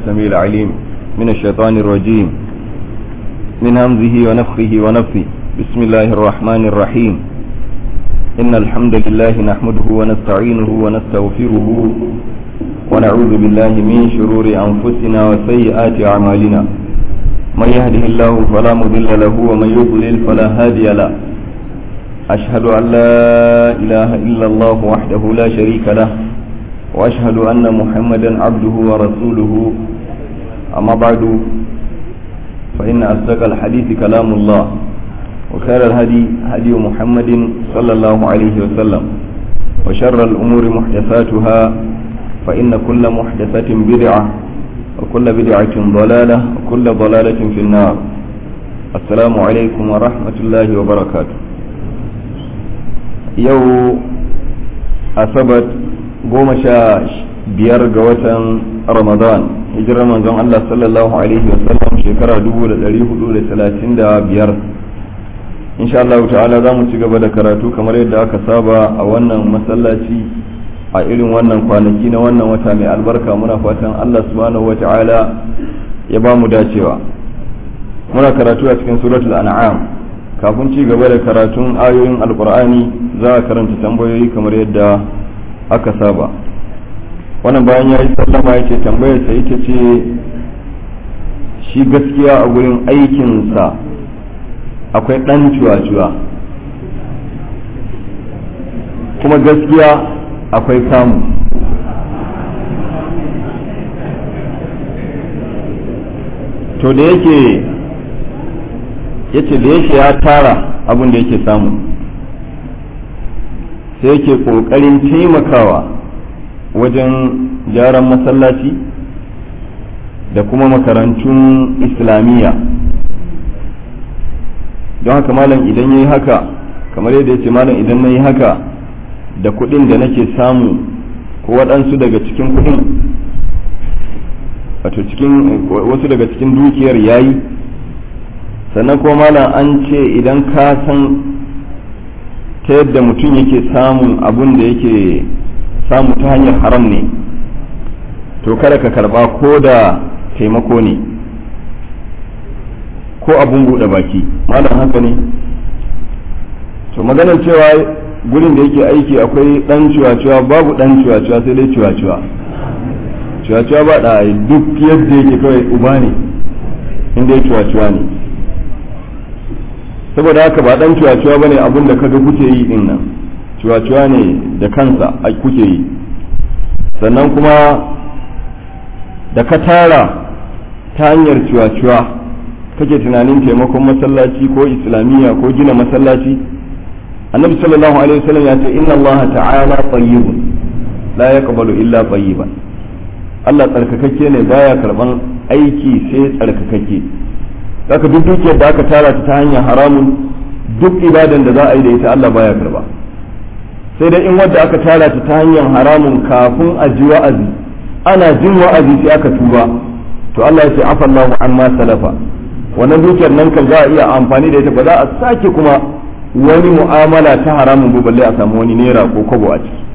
السميع العليم من الشيطان الرجيم من همزه ونفخه ونفثه بسم الله الرحمن الرحيم إن الحمد لله نحمده ونستعينه ونستغفره ونعوذ بالله من شرور أنفسنا وسيئات أعمالنا من يهده الله فلا مضل له ومن يضلل فلا هادي له أشهد أن لا إله إلا الله وحده لا شريك له وأشهد أن محمدا عبده ورسوله أما بعد فإن أصدق الحديث كلام الله وخير الهدي هدي محمد صلى الله عليه وسلم وشر الأمور محدثاتها فإن كل محدثة بدعة وكل بدعة ضلالة وكل ضلالة في النار السلام عليكم ورحمة الله وبركاته يو أصبت goma sha biyar ga watan ramadan hijirar manzon Allah sallallahu alaihi wasallam shekara dubu da dari hudu da talatin da biyar insha Allah ta'ala za mu ci gaba da karatu kamar yadda aka saba a wannan masallaci a irin wannan kwanaki na wannan wata mai albarka muna fatan Allah subhanahu wa ta'ala ya ba mu dacewa muna karatu a cikin suratul an'am kafin ci gaba da karatun ayoyin alqur'ani za a karanta tambayoyi kamar yadda aka saba wannan bayan ya yi sallama ya ce tambayar sa ita ce shi gaskiya a gurin aikinsa akwai ɗan cuwa-cuwa kuma gaskiya akwai samu to da yake yace da yake ya tara abin da yake samu sai yake ƙoƙarin taimakawa wajen gyaran masallaci da kuma makarantun islamiyya don haka malam idan ya yi haka kamar yadda ya ce malam idan na yi haka da kuɗin da nake samu ko waɗansu daga cikin kuɗin wato cikin wasu daga cikin dukiyar yayi sannan kuma malam an ce idan ka san ta yadda mutum yake samun abun da yake samu ta hanyar haram ne to kada ka karba ko da taimako ne ko abun buɗe baki malam haka ne to maganar cewa gurin da yake aiki akwai ɗan ciwaciwa babu ɗan ciwaciwa sai dai ciwaciwa ciwaciwa ba da duk yadda yake kawai uba ne inda ya ciwaciwa ne saboda haka ba dan cuwa-cuwa bane abin da kaga kuke yi din nan cuwa-cuwa ne da kansa a kuke yi sannan kuma da ka tara ta hanyar cuwa-cuwa kake tunanin taimakon masallaci ko islamiyya ko gina masallaci annabi sallallahu alaihi wasallam ya ce inna allaha ta'ala tayyibun la yaqbalu illa tayyiban Allah tsarkakakke ne baya karban aiki sai tsarkakakke zaka duk dukiyar da aka tara ta hanyar haramun duk ibadan da za a yi da ita Allah baya karba sai dai in wadda aka tara ta ta hanyar haramun kafin a ji wa'azi ana jin wa'azi sai aka tuba to Allah ya ce afallahu amma salafa wannan dukiyar nan kan za a iya amfani da ita ba za a sake kuma wani mu'amala ta haramun ba balle a samu wani naira ko kobo a ciki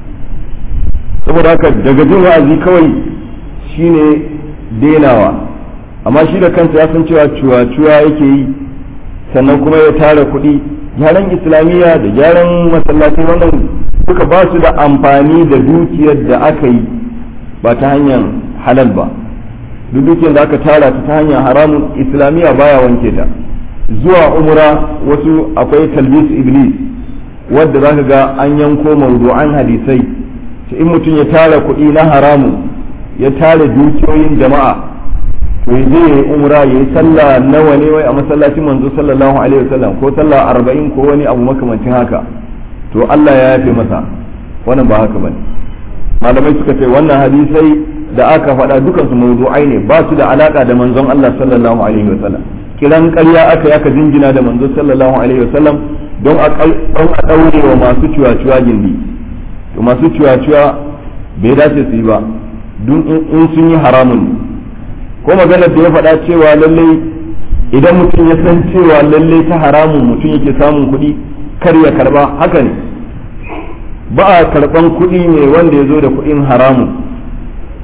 saboda haka daga jin wa'azi kawai shine denawa amma shi da kansa ya san cewa cuwa-cuwa yake yi sannan kuma ya tara kuɗi gyaran islamiyya da gyaran masallaci wannan duka ba su da amfani da dukiyar da aka yi ba ta hanyar halal ba duk dukiyar da aka tara ta hanyar haramun islamiyya baya wanke ta zuwa umra wasu akwai talbis iblis wadda za ka ga an yanko mawdu'an hadisai in mutum ya tara kuɗi na haramun ya tara dukiyoyin jama'a to je ya yi umra ya yi sallah nawa ne wai a masallacin manzo sallallahu alaihi wasallam ko sallah arba'in ko wani abu makamancin haka to Allah ya yafe masa wannan ba haka bane malamai suka ce wannan hadisai da aka faɗa dukan su mawdu'ai ne ba su da alaka da manzon Allah sallallahu alaihi wasallam kiran ƙarya aka yaka jinjina da manzo sallallahu alaihi wasallam don a don a daure wa masu ciwa-ciwa gindi to masu ciwa-ciwa bai dace su yi ba dun in sun yi haramun ko maganar da ya faɗa cewa lallai idan mutum ya san cewa lallai ta haramun mutum yake samun kuɗi kar ya karba haka ne ba a karɓan kuɗi ne wanda ya zo da kuɗin haramun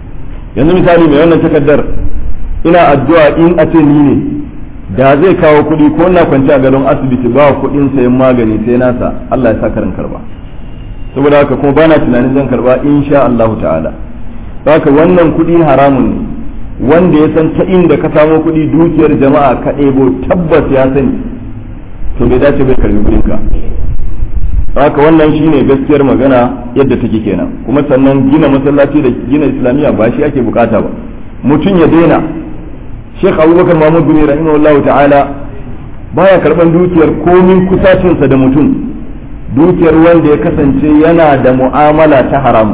yanzu misali mai wannan takardar ina addu'a in a ce ni ne da zai kawo kuɗi ko na kwanci a gadon asibiti ba kuɗin sayan magani sai nasa Allah ya sa karin karba saboda haka kuma bana tunanin zan karba insha Allah ta'ala haka wannan kuɗi haramun ne wanda ya san ta inda ka samo kuɗi dukiyar jama'a ka ɗebo tabbas ya sani to bai dace bai karbi kuɗin ka haka wannan shine gaskiyar magana yadda take kenan kuma sannan gina masallaci da gina islamiyya ba shi ake bukata ba mutum ya daina Sheikh Abubakar Mahmud bin rahimahullah ta'ala baya karban dukiyar komin kusacinsa da mutum dukiyar wanda ya kasance yana da mu'amala ta haramu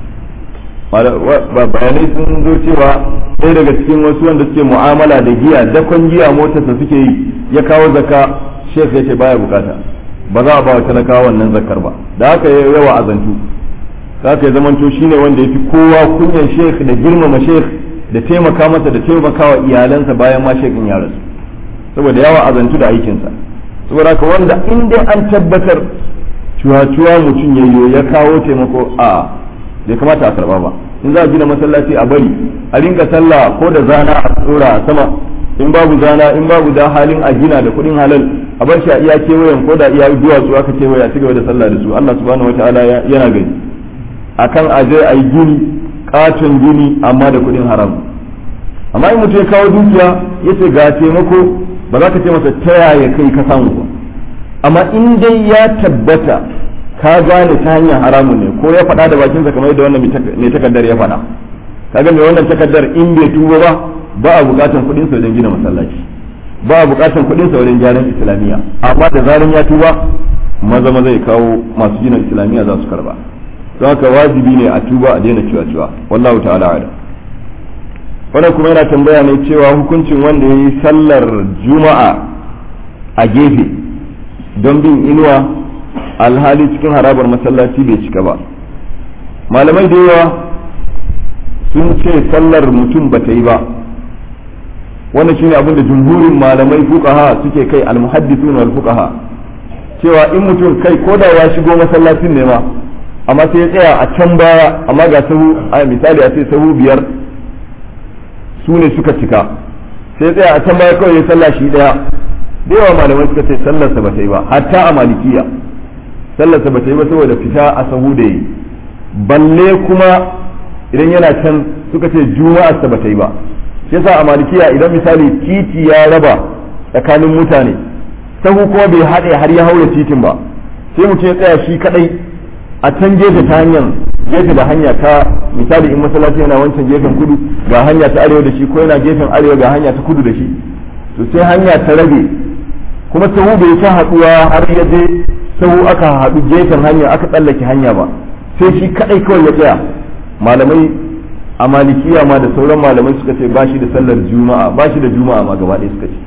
bayanai sun zo cewa ɗaya daga cikin wasu wanda suke mu'amala da giya dakon giya motarsa suke yi ya kawo zaka Sheikh ya ce baya bukata ba za a ba wa talakawa wannan zakar ba da haka ya yawa azantu haka ya zamanto shine wanda ya fi kowa kunyan Sheikh da girmama Sheikh da taimaka masa da taimaka wa iyalansa bayan ma shekin ya rasu saboda yawa azantu da aikinsa saboda haka wanda in dai an tabbatar cuwa-cuwa mutum ya ya kawo taimako a bai kamata a karba ba in za a gina masallaci a bari a rinka sallah ko da zana a tsora a sama in babu zana in babu da halin a gina da kuɗin halal a bar shi a iya kewayen ko da iya duwatsu aka kewaye a cigaba da sallah da su Allah subhanahu wataala yana gani akan aje a yi gini katon gini amma da kuɗin haram amma in mutum ya kawo dukiya ya ce ga taimako ba za ka ce masa ta yaya kai ka samu ba amma in dai ya tabbata ka gane ta hanyar haramun ne ko ya faɗa da bakinsa kamar yadda wannan mai takardar ya faɗa kaga mai wannan takardar in bai tuba ba ba a buƙatar kuɗin sa wajen gina masallaci ba a buƙatar kuɗin sa wajen gyaran islamiyya amma da zaran ya tuba maza maza ya kawo masu gina islamiyya za su karba don haka wajibi ne a tuba a daina cewa cewa wallahu ta'ala ala wannan kuma yana tambaya ne cewa hukuncin wanda ya yi sallar juma'a a gefe don bin inuwa alhali cikin harabar masallaci bai cika ba malamai da yawa sun ce sallar mutum ba ta yi ba wannan shine abin da jumhurin malamai fuqaha suke kai almuhaddithun wal fuqaha cewa in mutum kai ko da ya shigo masallacin ne ma amma sai ya tsaya a can baya amma ga sahu a misali a ce sahu biyar su ne suka cika sai ya tsaya a can baya kawai ya sallah shi daya da yawa malamai suka ce sallarsa ba ta yi ba hatta a malikiya sallarsa ba ta yi ba saboda fita a sahu da yi balle kuma idan yana can suka ce juma'arsa ba ta yi ba shi yasa a malikiya idan misali titi ya raba tsakanin mutane sahu kuma bai haɗe har ya haura titin ba sai mutum ya tsaya shi kadai a can gefe ta hanyar gefe da hanya ta misali in masallaci yana wancan gefen kudu ga hanya ta arewa da shi ko yana gefen arewa ga hanya ta kudu da shi to sai hanya ta rage kuma sahu bai ta haɗuwa har ya je sahu aka haɗu gefen hanya aka tsallake hanya ba sai shi kadai kawai ya tsaya malamai a malikiya ma da sauran malamai suka ce ba shi da sallar juma'a ba shi da juma'a ma gaba ɗaya suka ce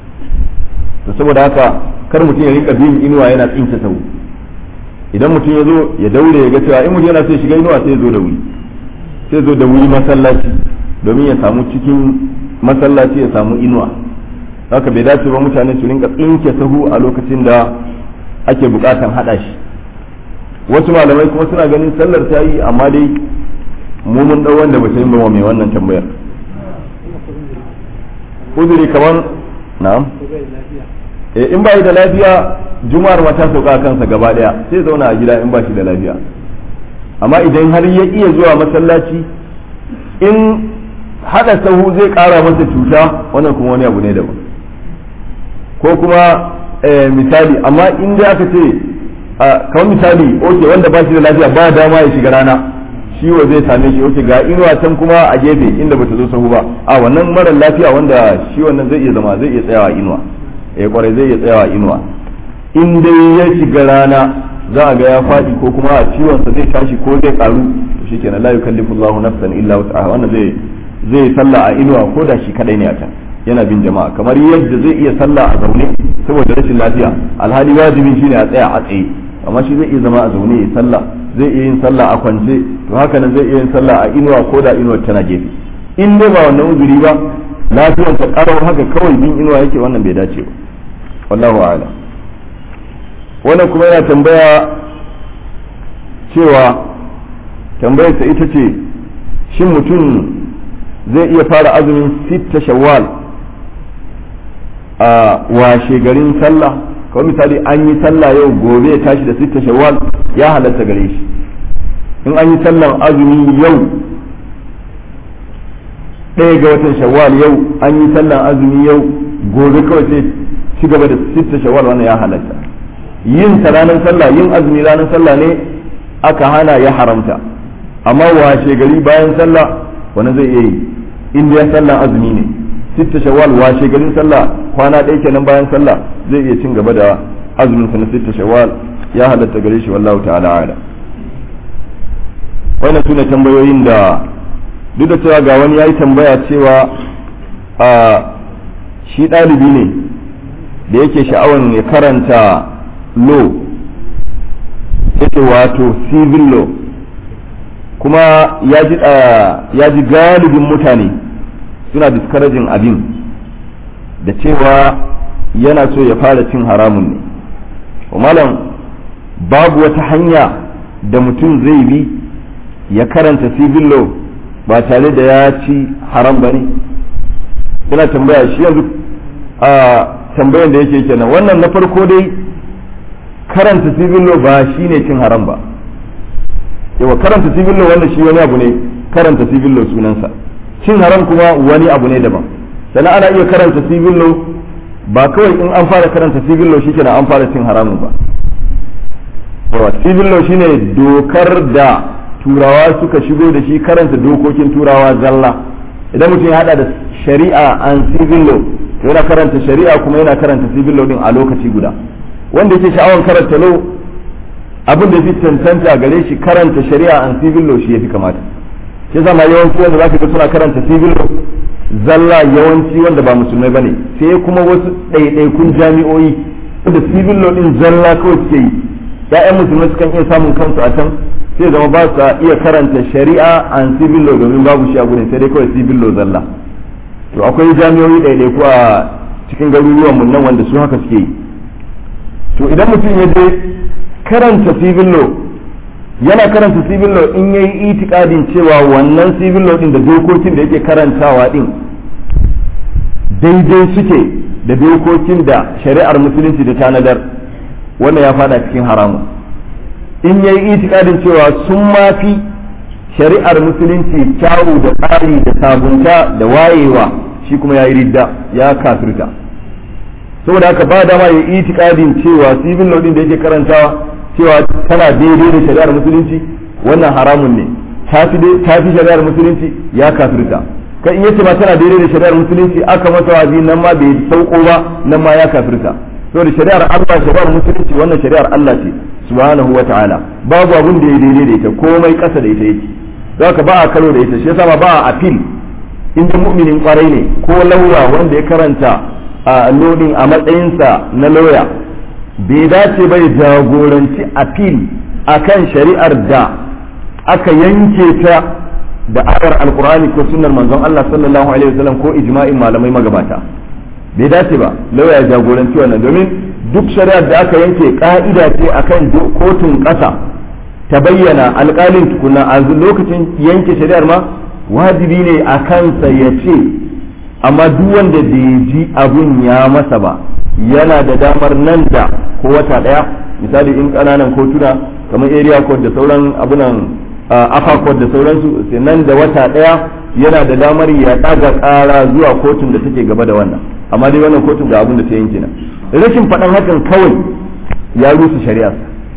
to saboda haka kar mutum ya rika bin inuwa yana tsince sahu idan mutum ya zo ya daure ya ga cewa in mutum yana so ya shiga inuwa sai ya zo da wuri sai zo da wuri masallaci domin ya samu cikin masallaci ya samu inuwa haka bai dace ba mutane su rinka tsinke sahu a lokacin da ake bukatan hada shi wasu malamai kuma suna ganin sallar ta yi amma dai mu mun dau wanda ba ta yi ba mai wannan tambayar uzuri kamar na'am eh in ba da lafiya juma'ar ma ta sauka kansa gaba daya sai zauna a gida in ba shi da lafiya amma idan har ya iya zuwa masallaci in hada sahu zai kara masa cuta wannan kuma wani abu ne daban ko kuma misali amma in dai aka ce kamar misali oke wanda ba shi da lafiya ba dama ya shiga rana ciwo zai same shi oke ga inuwa can kuma a gefe inda bata zo sahu ba a wannan mara lafiya wanda shi wannan zai iya zama zai iya tsayawa inuwa eh kwarai zai iya tsayawa inuwa in dai ya shiga rana za a ga ya faɗi ko kuma a ciwon sa zai tashi ko zai karu shikenan la yukallifu Allahu nafsan illa wus'aha wannan zai zai sallah a inuwa ko da shi kadai ne a can yana bin jama'a kamar yadda zai iya sallah a zaune saboda rashin lafiya alhali wajibin shine a tsaya a tsaye amma shi zai iya zama a zaune ya sallah zai iya yin sallah a kwance to haka nan zai iya yin sallah a inuwa ko da inuwar tana gefe in dai ba wannan uzuri ba lafiyar ta karar haka kawai bin inuwa yake wannan bai dace ba wallahu a'lam wannan kuma yana tambaya cewa tambayar ta ita ce shin mutum zai iya fara azumin sitta shawwal a washe garin sallah kawai misali an yi sallah yau gobe ya tashi da sitta shawwal ya halatta gare shi in an yi sallan azumi yau ɗaya ga watan shawwal yau an yi sallan azumi yau gobe kawai sai ci gaba da sitta shawwal wannan ya halatta yin ta ranar sallah yin azumi ranar sallah ne aka hana ya haramta amma washe gari bayan sallah wani zai iya yi inda ya sallah azumi ne sitta shawwal washe garin sallah kwana ɗaya kenan bayan sallah zai iya cin gaba da azumin sa na sitta shawwal ya halatta gare shi wallahu ta'ala ala wannan sune tambayoyin da duk da cewa ga wani yayi tambaya cewa a shi ɗalibi ne da yake sha'awan ya karanta law yake wato civil law kuma ya ji galibin mutane suna discouraging abin da cewa yana so ya fara cin haramun ne malam babu wata hanya da mutum zai bi ya karanta civil law ba tare da ya ci haram ba ne yana tambaya shi yanzu a tambayan da yake kenan wannan na farko dai karanta civil law ba shi ne cin haram ba yawa karanta civil law wannan shi wani abu ne karanta civil law sunansa cin haram kuma wani abu ne daban sannan ana iya karanta civil law ba kawai in an fara karanta civil law shikenan an fara cin haramun ba yawa civil law shine dokar da turawa suka shigo da shi karanta dokokin turawa zalla idan mutum ya hada da shari'a an civil law to yana karanta shari'a kuma yana karanta civil law din a lokaci guda wanda yake sha'awar karanta law abin da fi tantanta gare shi karanta shari'a an civil law shi yafi kamata shi zama yawanci wanda zaka ga suna karanta civil law zalla yawanci wanda ba musulmai bane sai kuma wasu ɗaiɗaikun jami'o'i da civil law din zalla kawai suke yi ya'yan musulmai sukan iya samun kansu a can sai zama ba su iya karanta shari'a an civil law domin babu shi a gurin sai dai kawai civil law zalla to akwai jami'o'i ɗaiɗaiku a cikin garuruwan mun nan wanda su haka suke yi to idan mutum ya je karanta civil law yana karanta civil law in yayi itikadin cewa wannan civil law din da dokokin da yake karantawa din daidai suke da dokokin da shari'ar musulunci da tanadar wannan ya fada cikin haramun in yayi itikadin cewa sun mafi shari'ar musulunci kyawu da tsari da sabunta da wayewa shi kuma ya yi ridda ya kafirta saboda haka ba dama ya itikadin cewa civil law din da yake karantawa cewa tana daidai da shari'ar musulunci wannan haramun ne ta fi shari'ar musulunci ya kafirta kai in yace ma tana daidai da shari'ar musulunci aka masa wazi nan ma bai sauko ba nan ma ya kafirta saboda shari'ar Allah shari'ar musulunci wannan shari'ar Allah ce subhanahu wa ta'ala babu abun da ya daidai da ita komai kasa da ita yake zaka ba a karo da ita shi yasa ma ba a appeal in mu'minin kwarai ne ko laura wanda ya karanta a lodin a matsayinsa na lauya bai dace ba ya jagoranci appeal akan shari'ar da aka yanke ta da ayar alkur'ani ko sunnar manzon Allah sallallahu alaihi wasallam ko ijma'in malamai magabata bai dace ba lauya ya jagoranci wannan domin duk shari'ar da aka yanke ka'ida ce akan kotun ƙasa ta bayyana alƙalin tukuna a lokacin yanke shari'ar ma wajibi ne a kansa ya ce amma duk wanda bai ji abun ya masa ba yana da damar nan da ko wata daya misali in kananan kotuna kamar area court da sauran abunan afa court da sauransu sai nan da wata daya yana da damar ya daga kara zuwa kotun da take gaba da wannan amma dai wannan kotun ga abun da ta yanke na rashin faɗan hakan kawai ya rusa shari'a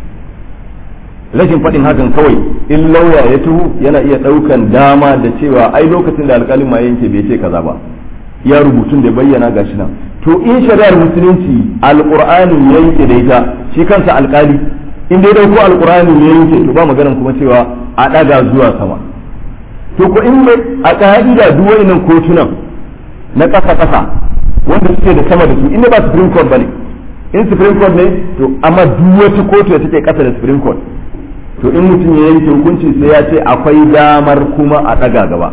rashin faɗin hakan kawai in lauya ya tuhu yana iya ɗaukan dama da cewa ai lokacin da alƙalin ma yanke bai ce kaza ba ya rubutun da bayyana gashi nan to in shari'ar musulunci alqur'ani ya yanke da ita shi kansa alkali in dai dauko alqur'ani ya yanke to ba maganan kuma cewa a daga zuwa sama to ko in a ka'ida duk wannan kotunan na kasa kasa wanda suke da sama da su inda ba supreme court bane in supreme court ne to amma duk wata kotu da take kasa da supreme court to in mutum ya yanke hukunci sai ya ce akwai damar kuma a daga gaba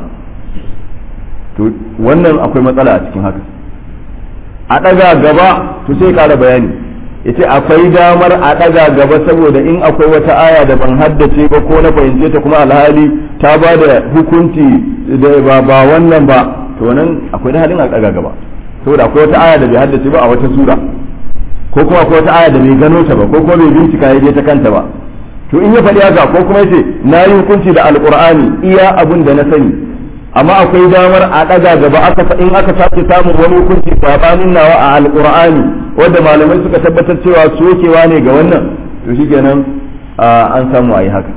to wannan akwai matsala a cikin haka a ɗaga gaba to sai ƙara bayani ya ce akwai damar a ɗaga gaba saboda in akwai wata aya da ban haddace ba ko na fahimce ta kuma alhali ta ba da hukunci ba ba wannan ba to nan akwai da halin a daga gaba saboda akwai wata aya da bai haddace ba a wata sura ko kuma akwai wata aya da bai gano ta ba ko kuma bai bincika ya je ta kanta ba to in ya faɗi haka ko kuma yace na yi hukunci da alqur'ani iya abun da na sani amma akwai damar a ɗaga gaba aka in aka sake samun wani hukunci sabanin nawa a alqur'ani wanda malamai suka tabbatar cewa sokewa ne ga wannan to shikenan an samu a yi haka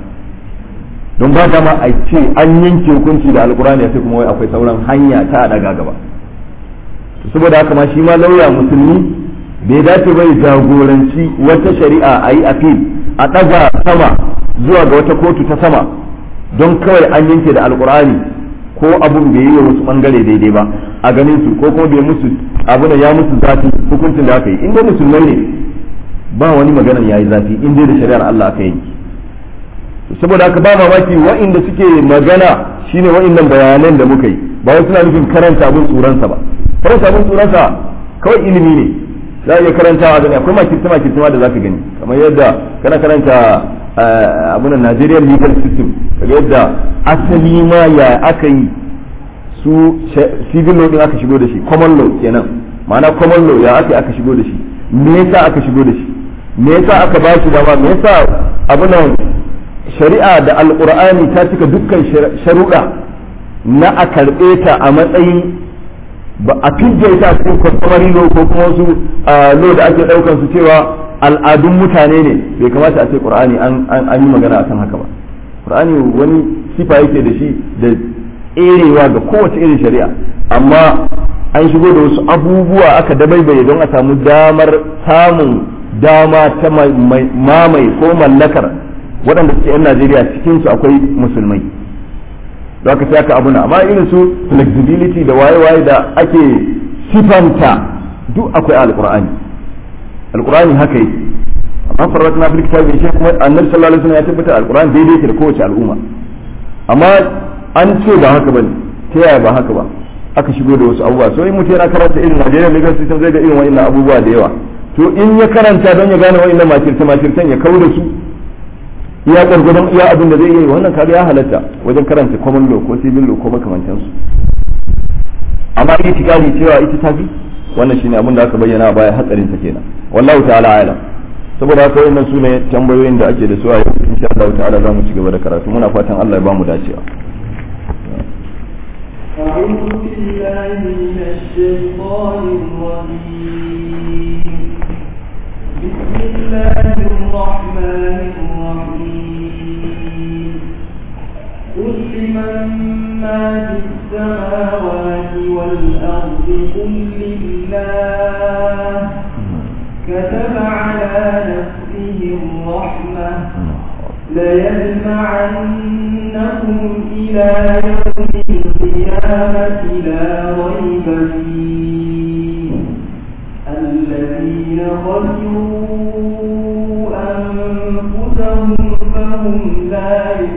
don ba dama a ce an yanke hukunci da alqur'ani sai kuma wai akwai sauran hanya ta ɗaga gaba saboda haka ma shi ma lauya musulmi bai dace bai jagoranci wata shari'a a yi appeal a ɗaga sama zuwa ga wata kotu ta sama don kawai an yanke da alkur'ani ko abun bai yi wa wasu bangare daidai ba a ganin su ko kuma bai musu abu da ya musu zafi hukuncin da aka yi in dai musulmai ne ba wani maganar yayi zafi in dai da shari'ar Allah aka yi saboda haka ba mamaki wa'inda suke magana shine wa'innan bayanan da muka yi ba wai suna nufin karanta abun tsuransa ba karanta abun tsuransa kawai ilimi ne za a iya karantawa gani akwai makirta makirta da za ka gani kamar yadda kana karanta abunan Nigerian legal system kaga yadda asali ma ya aka yi su civil law din aka shigo da shi common law kenan ma'ana common law ya aka aka shigo da shi me yasa aka shigo da shi me yasa aka ba shi dama me yasa abunan shari'a da alqur'ani ta cika dukkan sharuɗa na a karɓe ta a matsayin ba a fidda ita a cikin customary law ko kuma wasu law da ake daukan su cewa al'adun mutane ne bai kamata a ce qur'ani an yi magana akan haka ba qur'ani wani sifa yake da shi da tserewa ga kowace irin shari'a amma an shigo da wasu abubuwa aka dabaibaye don a samu damar samun dama ta mamaye ko mallakar waɗanda suke 'yan najeriya cikinsu akwai musulmai da aka sai aka abuna amma irin su flexibility da waye-waye da ake sifanta duk akwai alkur'ani alkur'ani haka yake amma farrat na fil kitabi shi kuma annabi sallallahu alaihi wasallam ya tabbata alkur'ani daidai yake da kowace al'umma amma an ce ba haka bane ta yaya ba haka ba aka shigo da wasu abubuwa so in mutum yana karanta irin Nigerian legal system zai ga irin wa'annan abubuwa da yawa to in ya karanta don ya gane wa'annan makirta makirtan ya kawo da su iya gwargwadon iya abin da zai yi wannan kaga ya halatta wajen karanta common law ko civil law ko makamantansu amma yi tikali cewa ita ta fi wannan shine abin da aka bayyana a baya hatsarin ta kenan wallahu ta'ala alam saboda haka wannan su ne tambayoyin da ake da su a yau insha Allah ta'ala za mu ci gaba da karatu muna fatan Allah ya ba mu dacewa أعوذ بالله من الشيطان الرجيم بسم الله الرحمن الرحيم قل لمن ما في السماوات والأرض قل لله كتب على نفسه الرحمة ليجمعنكم إلى يوم القيامة لا ريب فيه الذين خسروا أنفسهم فهم لا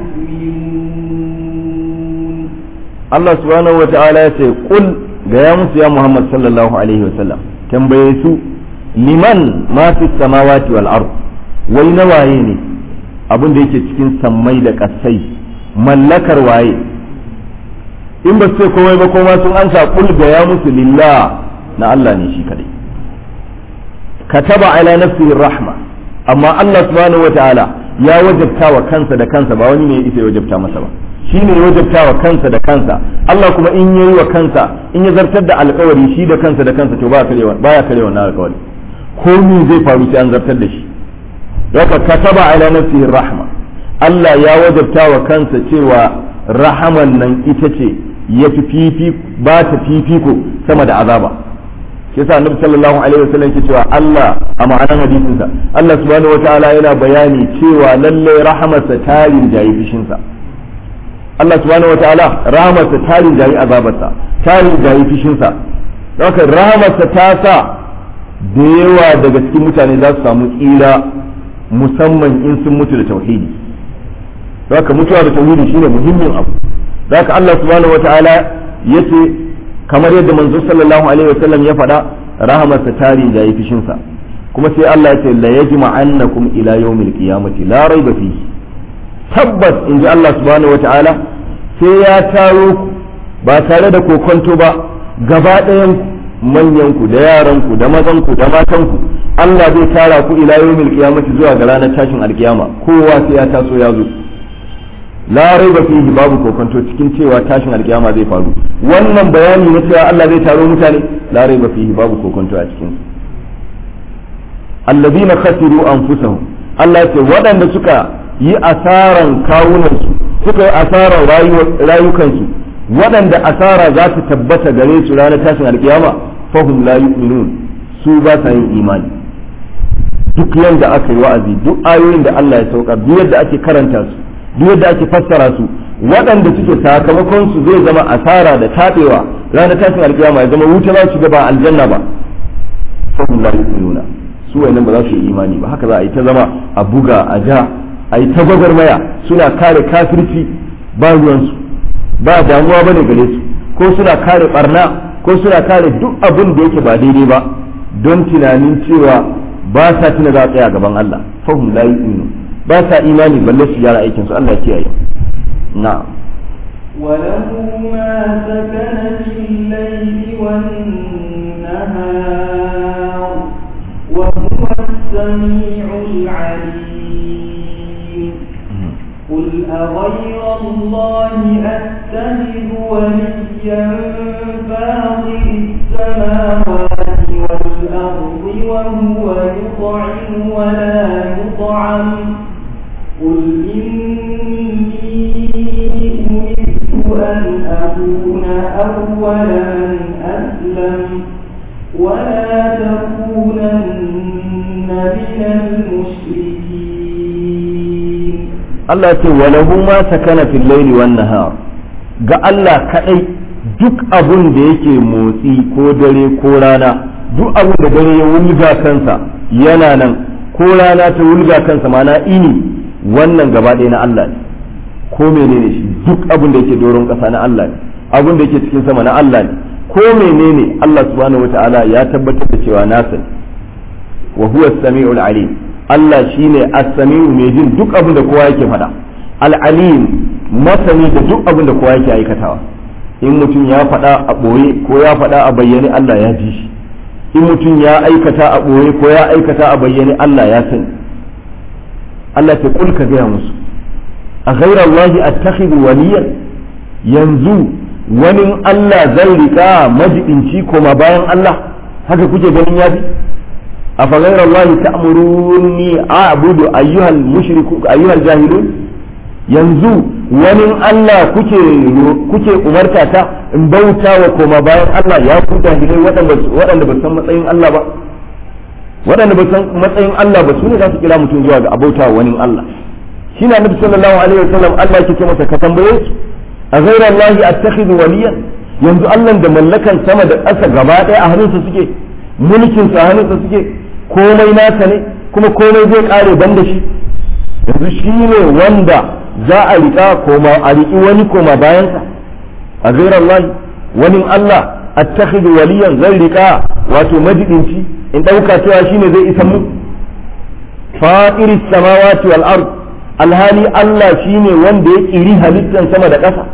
يؤمنون Allah subhanahu wa ta'ala ya ce kul ga ya musu ya Muhammad sallallahu alaihi wasallam tambaye su liman ma fi samawati wal ard wai na waye ne abin da yake cikin sammai da kasai mallakar waye in ba su ce komai ba kuma sun ansa kul ga ya musu lillah na Allah ne shi kadai kataba ala nafsihi rahma amma Allah subhanahu wataala ya wajabta wa kansa da kansa ba wani ne ya isa ya wajabta masa ba shi ne ya wajabta wa kansa da kansa Allah kuma in yayi wa kansa in ya zartar da alkawari shi da kansa da kansa to baya karewa baya karewa wannan alkawari ko me zai faru sai an zartar da shi haka kataba ala nafsihi rahma Allah ya wajabta wa kansa cewa rahaman nan ita ce ya fi fifi ba ta fifiko sama da azaba shi yasa annabi sallallahu alaihi wasallam ke cewa Allah a ma'anar hadisin sa Allah subhanahu wataala yana bayani cewa lalle rahamarsa ta rinjayi fishin sa Allah subhanahu wataala rahamarsa ta rinjayi azabarsa ta rinjayi fishin sa haka rahamarsa ta sa da yawa daga cikin mutane za su samu tsira musamman in sun mutu da tauhidi haka mutuwa da tauhidi shine muhimmin abu haka Allah subhanahu wataala yace kamar yadda manzo sallallahu alaihi wasallam ya faɗa rahamarsa tari da yi fishinsa kuma sai Allah ya ce la yajma annakum ila yawmil qiyamati la raiba fihi tabbas in ji Allah subhanahu wataala sai ya taro ba tare da kokonto ba gaba ɗayan manyanku da yaranku da mazanku da matanku Allah zai tara ku ila yawmil qiyamati zuwa ga ranar tashin alkiyama kowa sai ya taso ya zo la raiba fihi babu kokonto cikin cewa tashin alkiyama zai faru wannan bayani na cewa Allah zai taro mutane la raiba fihi babu kokonto a cikin alladhina khasiru anfusahum Allah ce waɗanda suka yi asaran kawunansu suka yi asaran rayukansu waɗanda asara za ta tabbata gare su ranar tashin alkiyama fahum la yu'minun su ba sa yin imani duk yanda aka yi wa'azi duk ayoyin da Allah ya saukar duk yadda ake karanta su duk yadda ake fassara su waɗanda suke sakamakon su zai zama asara da taɓewa ranar tashin alkiyama ya zama wuta za su ga ba aljanna ba fahum la yu'minuna su wayannan ba za su yi imani ba haka za a yi ta zama a buga a ja a yi ta gwagwarmaya suna kare kafirci ba ruwansu ba damuwa ba ne gare su ko suna kare barna ko suna kare duk abin da yake ba daidai ba don tunanin cewa ba sa tuna za a tsaya gaban Allah fahim la yu'minu ba sa imani balle su gyara aikin su Allah ya kiyaye na'am وله ما سكن في الليل والنهار وهو السميع العليم قل أغير الله أتخذ وليا فاطر السماوات والأرض وهو يطعم ولا يطعم قل إني أمرت أن أكون أول من أسلم ولا تكونن من المشركين Allah ce walahu ma sakana fil laili wan nahar ga Allah kadai duk abun da yake motsi ko dare ko rana duk abun da dare ya wulga kansa yana nan ko rana ta wulga kansa mana ini wannan gaba ɗaya na Allah ne ko menene shi duk abun da yake doron ƙasa na Allah ne abun da yake cikin sama na Allah ne ko menene Allah subhanahu wataala ya tabbatar da cewa nasa ne wa huwa as-sami'ul alim Allah shine as-sami'u mai jin duk abin da kowa yake faɗa al-alim masani da duk abin da kowa yake aikatawa in mutum ya faɗa a ɓoye ko ya faɗa a bayyane Allah ya ji shi in mutum ya aikata a ɓoye ko ya aikata a bayyane Allah ya sani Allah ta kulka gaya musu a ghairar Allah attakhidhu waliyan yanzu wani Allah zai rika majibinci koma bayan Allah haka kuke ganin yafi أفغير الله تأمروني أعبد أيها المشرك أيها الجاهلون yanzu wani Allah kuke kuke umarta ta in bauta wa koma bayan Allah ya ku jahilai waɗanda ba san matsayin Allah ba waɗanda ba san matsayin Allah ba su ne za su kira mutum zuwa ga abauta wa wani Allah shi na nabi sallallahu alaihi wasallam Allah yake ce masa ka tambaye su a ghayra Allah attakhidhu waliyan yanzu Allah da mallakan sama da ƙasa gaba ɗaya a hannunsa suke mulkin sa hannunsa suke komai nasa ne kuma komai zai kare ban da shi yanzu shi ne wanda za a riƙa koma a riƙi wani koma bayansa a gairar Allah wani Allah attakhidhu waliyan zai riƙa wato majidinci in ɗauka cewa shi ne zai isa mu fatiri samawati wal ard alhali Allah shi ne wanda ya ƙiri halittan sama da ƙasa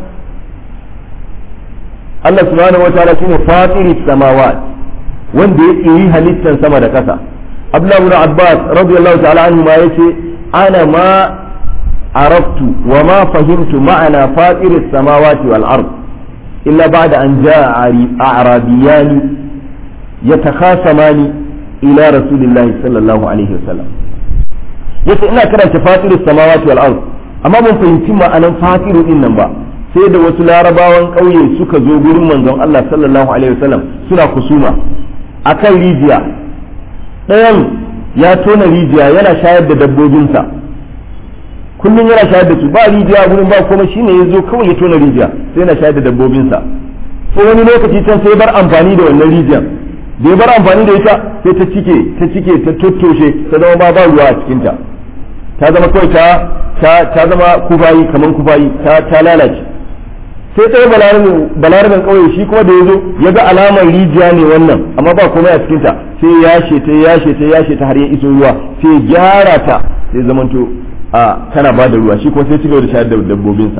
Allah subhanahu wa ta'ala shine fatiri samawati wanda ya ƙiri halittan sama da ƙasa Abdullahi ibn Abbas radiyallahu ta'ala anhu ma yace ana ma araftu wa ma fahimtu ma'ana fatir as-samawati wal ard illa ba'da an jaa a'rabiyani yatakhasamani ila rasulillahi sallallahu alaihi wasallam yace ina karanta fatir as-samawati wal ard amma ban fahimci ma'anan fatiru din nan ba sai da wasu larabawan ƙauye suka zo gurin manzon Allah sallallahu alaihi wasallam suna kusuma akan rijiya ɗayan ya tona rijiya yana shayar da dabbobinsa kullum yana shayar da su ba rijiya gurin ba kuma shine ya zo kawai ya tona rijiya sai yana shayar da dabbobinsa sai wani lokaci can sai bar amfani da wannan rijiyar da ya bar amfani da ita sai ta cike ta cike ta tottoshe ta zama ba ba ruwa a cikinta ta zama kawai ta ta zama kufayi kaman kufayi ta ta lalace sai ɗaya balarabin ƙauye shi kuma da ya zo ya ga alamar rijiya ne wannan amma ba komai a cikinta sai ya ta ya ta ya ta har ya iso ruwa sai gyara ta sai zamanto a tana ba da ruwa shi kuma sai cigaba da shayar da dabbobinsa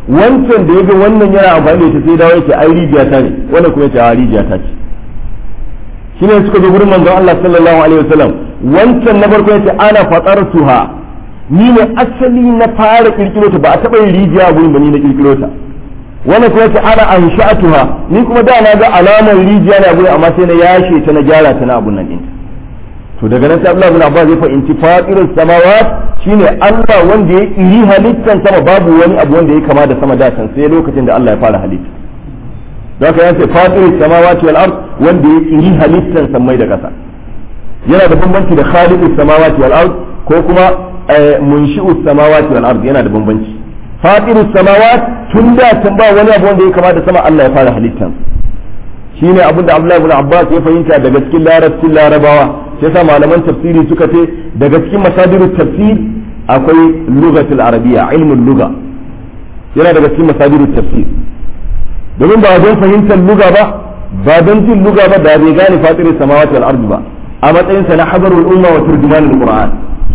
wancan da ya ga wannan yana amfani da ita sai dawo yake ai rijiya ta ne wannan kuma yace a rijiya ta ce shine suka zo gurin manzon Allah sallallahu alaihi wasallam wancan na farko yace ana fatartuha ni ne asali na fara kirkiro ta ba a taba yin rijiya gurin ba ni na kirkiro ta wannan kuma yace ana ansha'atuha ni kuma da na ga alamar rijiya na gurin amma sai na yashe ta na gyara ta na abun nan din to daga nan sai Abdullah bin Abbas ya fahimci fatirus samawat shine Allah wanda ya iri halittan sama babu wani abu wanda ya kama da sama da can sai lokacin da Allah ya fara halitta don haka yace fatirus samawati wal ard wanda ya iri halittan samai da kasa yana da bambanci da khaliqus samawati wal ard ko kuma munshi'us samawati wal ard yana da bambanci fatirus samawat tun da can ba wani abu wanda ya kama da sama Allah ya fara halittan shine abin da Abdullah ibn Abbas ya fahimta daga cikin larabcin larabawa sai sa malaman tafsiri suka ce daga cikin masadirut tafsir akwai lugatul arabiya ilmin luga yana daga cikin masadirut tafsir domin ba don fahimtar luga ba ba don jin luga ba da bai gane fatirin samawati wal ardi ba a matsayinsa na habarul umma wa turjumanul qur'an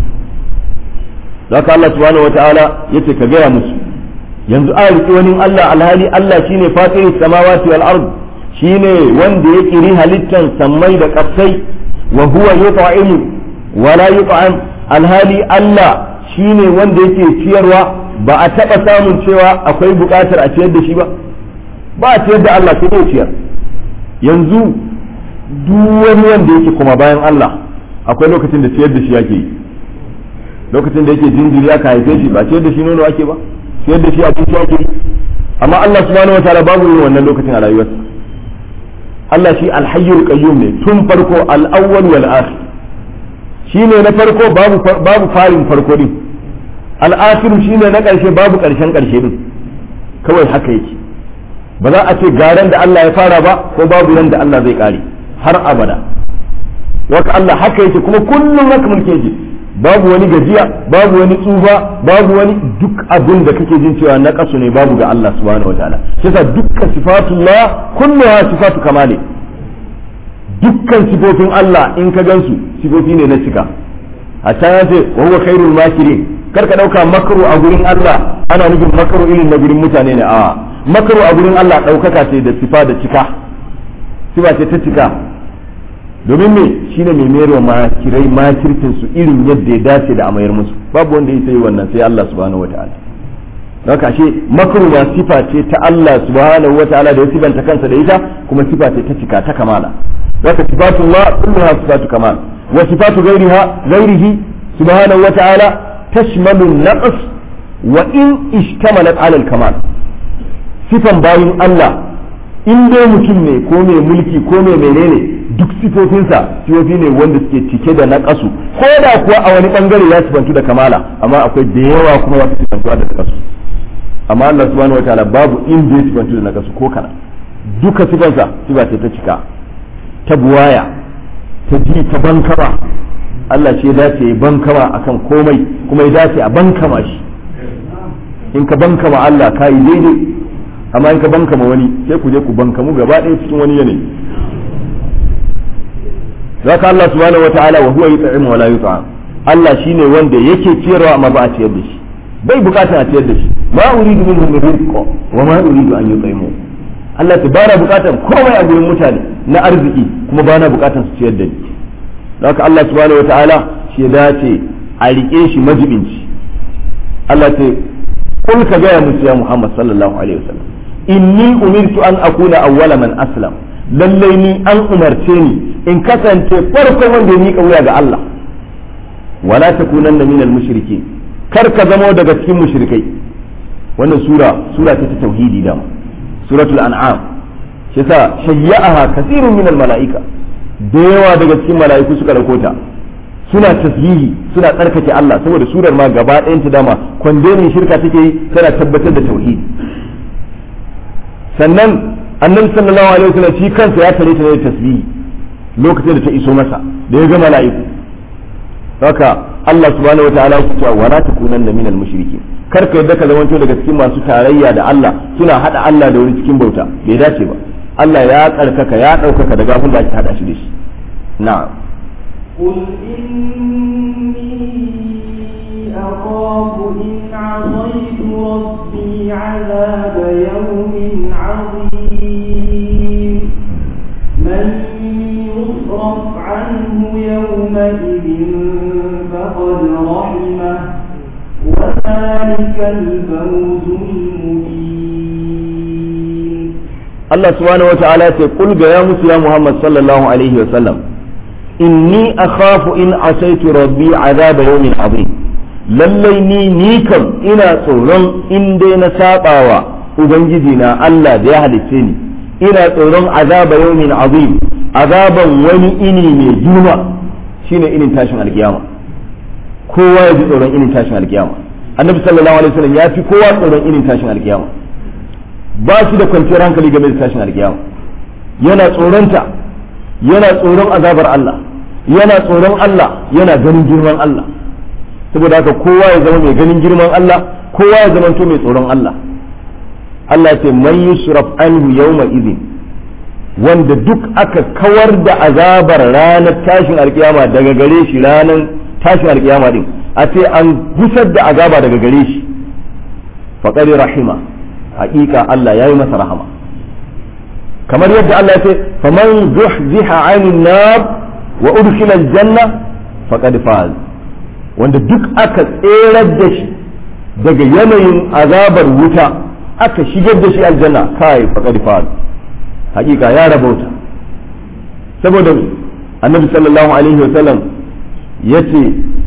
zaka Allah subhanahu wataala yace ka gaya musu yanzu a riƙe wani Allah alhali Allah shine fatirin samawati wal ardi shine wanda ya kiri halittan sammai da ƙasai wa huwa yut'imu wa la yut'am alhali Allah shine wanda yake ciyarwa ba a taba samun cewa akwai buƙatar a ciyar da shi ba ba a ciyar da Allah sai ya ciyar yanzu duk wani wanda yake kuma bayan Allah akwai lokacin da ciyar da shi yake yi lokacin da yake jinjiri aka haife shi ba ciyar da shi nono ake ba ciyar da shi abinci ake yi amma Allah subhanahu wataala babu yin wannan lokacin a rayuwarsa Allah shi alhayyul qayyum ne tun farko al-awwal wal akhir shine na farko babu babu farin farko din al-akhir shine na karshe babu karshen karshe din kawai haka yake ba za a ce garan da Allah ya fara ba ko babu ran da Allah zai kare har abada waka Allah haka yake kuma kullum haka mulke yake babu wani gajiya babu wani tsufa babu wani duk abin da kake jin cewa na kasu ne babu ga Allah subhanahu wataala shi yasa dukkan sifatullah kulluha sifatu kamali dukkan sifofin Allah in ka gansu sifofi ne na cika hatta ya ce wa huwa khairul makirin kar ka dauka makaru a gurin Allah ana nufin makaru irin na gurin mutane ne a makaru a gurin Allah daukaka ce da sifa da cika sifa ce ta cika domin me shine mai mayarwa makirai makircin su irin yadda ya dace da amayar musu babu wanda ya sai wannan sai Allah subhanahu wataala don haka ashe makaru ma sifa ce ta Allah subhanahu wataala da ya sifanta kansa da ita kuma sifa ce ta cika ta kamala zaka sifatullah kulluha sifatu kamal wa sifatu ghairiha ghairihi subhanahu wataala tashmalu an-naqs wa in ishtamalat ala al-kamal sifan bayin Allah in dai mutum ne ko mai mulki ko mai menene duk sifofinsa sifofi ne wanda suke cike da naƙasu ko da kuwa a wani bangare ya sifantu da kamala amma akwai da yawa kuma wata sifantuwa da naƙasu amma Allah subhanahu wataala babu inda ya sifantu da naƙasu ko kana duka sifansa sifa ce ta cika ta buwaya ta ji ta bankama Allah ce ya dace ya bankama akan komai kuma ya dace a bankama shi in ka bankama Allah ka yi daidai amma in ka bankama wani sai ku je ku bankamu gaba ɗaya cikin wani yanayi zaka Allah subhanahu wataala wa huwa yut'imu wa la yut'am Allah shine wanda yake ciyarwa amma ba a ciyar da shi bai bukatar a ciyar da shi ma uridu minhum min rizqi wa ma uridu an yut'imu Allah ta bara bukatar komai a gurin mutane na arziki kuma bana bukatar su ciyar da ni haka Allah subhanahu wataala shi ya dace a rike shi majibinci Allah ta kul ka gaya musu ya Muhammad sallallahu alaihi wasallam inni umirtu an akuna awwala man aslam lallai ni an umarce ni in kasance farkon wanda ya miƙa wuya ga Allah wala takunanna minal mushrikin kar ka zamo daga cikin mushrikai wannan sura sura ta tauhidi da suratul an'am shi yasa shayya'aha kasirun minal mala'ika da yawa daga cikin mala'iku suka dauko ta suna tasbihi suna tsarkake Allah saboda surar ma gaba ɗayan ta dama kwandenin shirka take yi tana tabbatar da tauhidi sannan annabi sallallahu alaihi wasallam shi kansa ya tare ta da tasbihi lokacin da ta iso masa da ya ga mala'iku haka Allah subhanahu wataala ya ce wa la takunanna minal mushrikin kar ka yadda ka zamanto daga cikin masu tarayya da Allah suna hada Allah da wani cikin bauta bai dace ba Allah ya karkaka ya daukaka daga abin da ake hada shi da shi na'am قل إني أخاف إن عصيت ربي عذاب يوم عظيم من يصرف عنه يومئذ فقد رحمه وذلك الفوز المبين Allah subhanahu wa ta'ala ce kul ga ya musu ya Muhammad sallallahu alaihi wa sallam inni akhafu in asaitu rabbi azaba yawmin azim lallai ni ni kam ina tsoron in dai na sabawa ubangiji na Allah da ya halicce ni ina tsoron azaba yawmin azim azaban wani ini mai juma shine inin tashin alkiyama kowa ya ji tsoron inin tashin alkiyama annabi sallallahu alaihi wasallam ya fi kowa tsoron inin tashin alkiyama ba shi da kwanciyar hankali game da tashin alkiyama yana tsoronta yana tsoron azabar Allah yana tsoron Allah yana ganin girman Allah saboda haka kowa ya zama mai ganin girman Allah kowa ya zama to mai tsoron Allah Allah ce man yusraf anhu yawma idhin wanda duk aka kawar da azabar ranar tashin alkiyama daga gare shi ranar tashin alkiyama din a ce an gusar da azaba daga gare shi faqad rahima haƙiƙa Allah ya yi masa rahama kamar yadda Allah ya ce faman zuhziha 'anil nar wa udkhila aljanna faqad faz wanda duk aka tserar da shi daga yanayin azabar wuta aka shigar da shi aljanna kai faqad faz haƙiƙa ya rabauta saboda annabi sallallahu alaihi wa sallam yace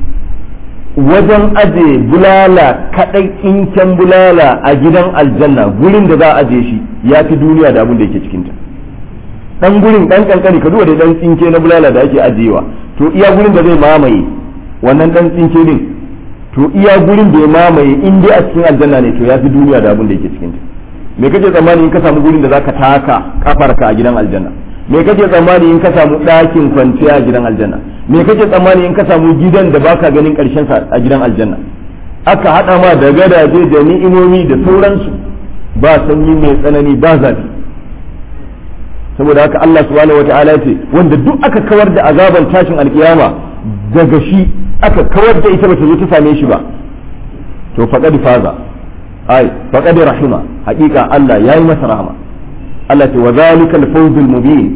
wajen aje bulala kaɗai tsinken bulala a gidan aljanna gurin da za a aje shi ya fi duniya da abin da yake cikinta ɗan gurin ɗan ƙanƙani ka duba da ɗan tsinke na bulala da ake ajiyewa to iya gurin da zai mamaye wannan ɗan tsinke din to iya gurin da ya mamaye in dai a cikin aljanna ne to ya fi duniya da abin da yake cikinta me kake tsammani in ka samu gurin da zaka taka kafarka a gidan aljanna me kake tsammani in ka samu ɗakin kwanciya a gidan aljanna me kake tsammani in ka samu gidan da baka ganin ƙarshen sa a gidan aljanna aka haɗa ma da gadaje da ni'imomi da sauransu ba sanyi mai tsanani ba zafi saboda haka Allah subhanahu wata'ala ya ce wanda duk aka kawar da azaban tashin alkiyama daga shi aka kawar da ita bata zo ta same shi ba to faqad faza ai faqad rahima haƙiƙa Allah yayi masa rahama Allah ce wa zalika al-fawzul mubin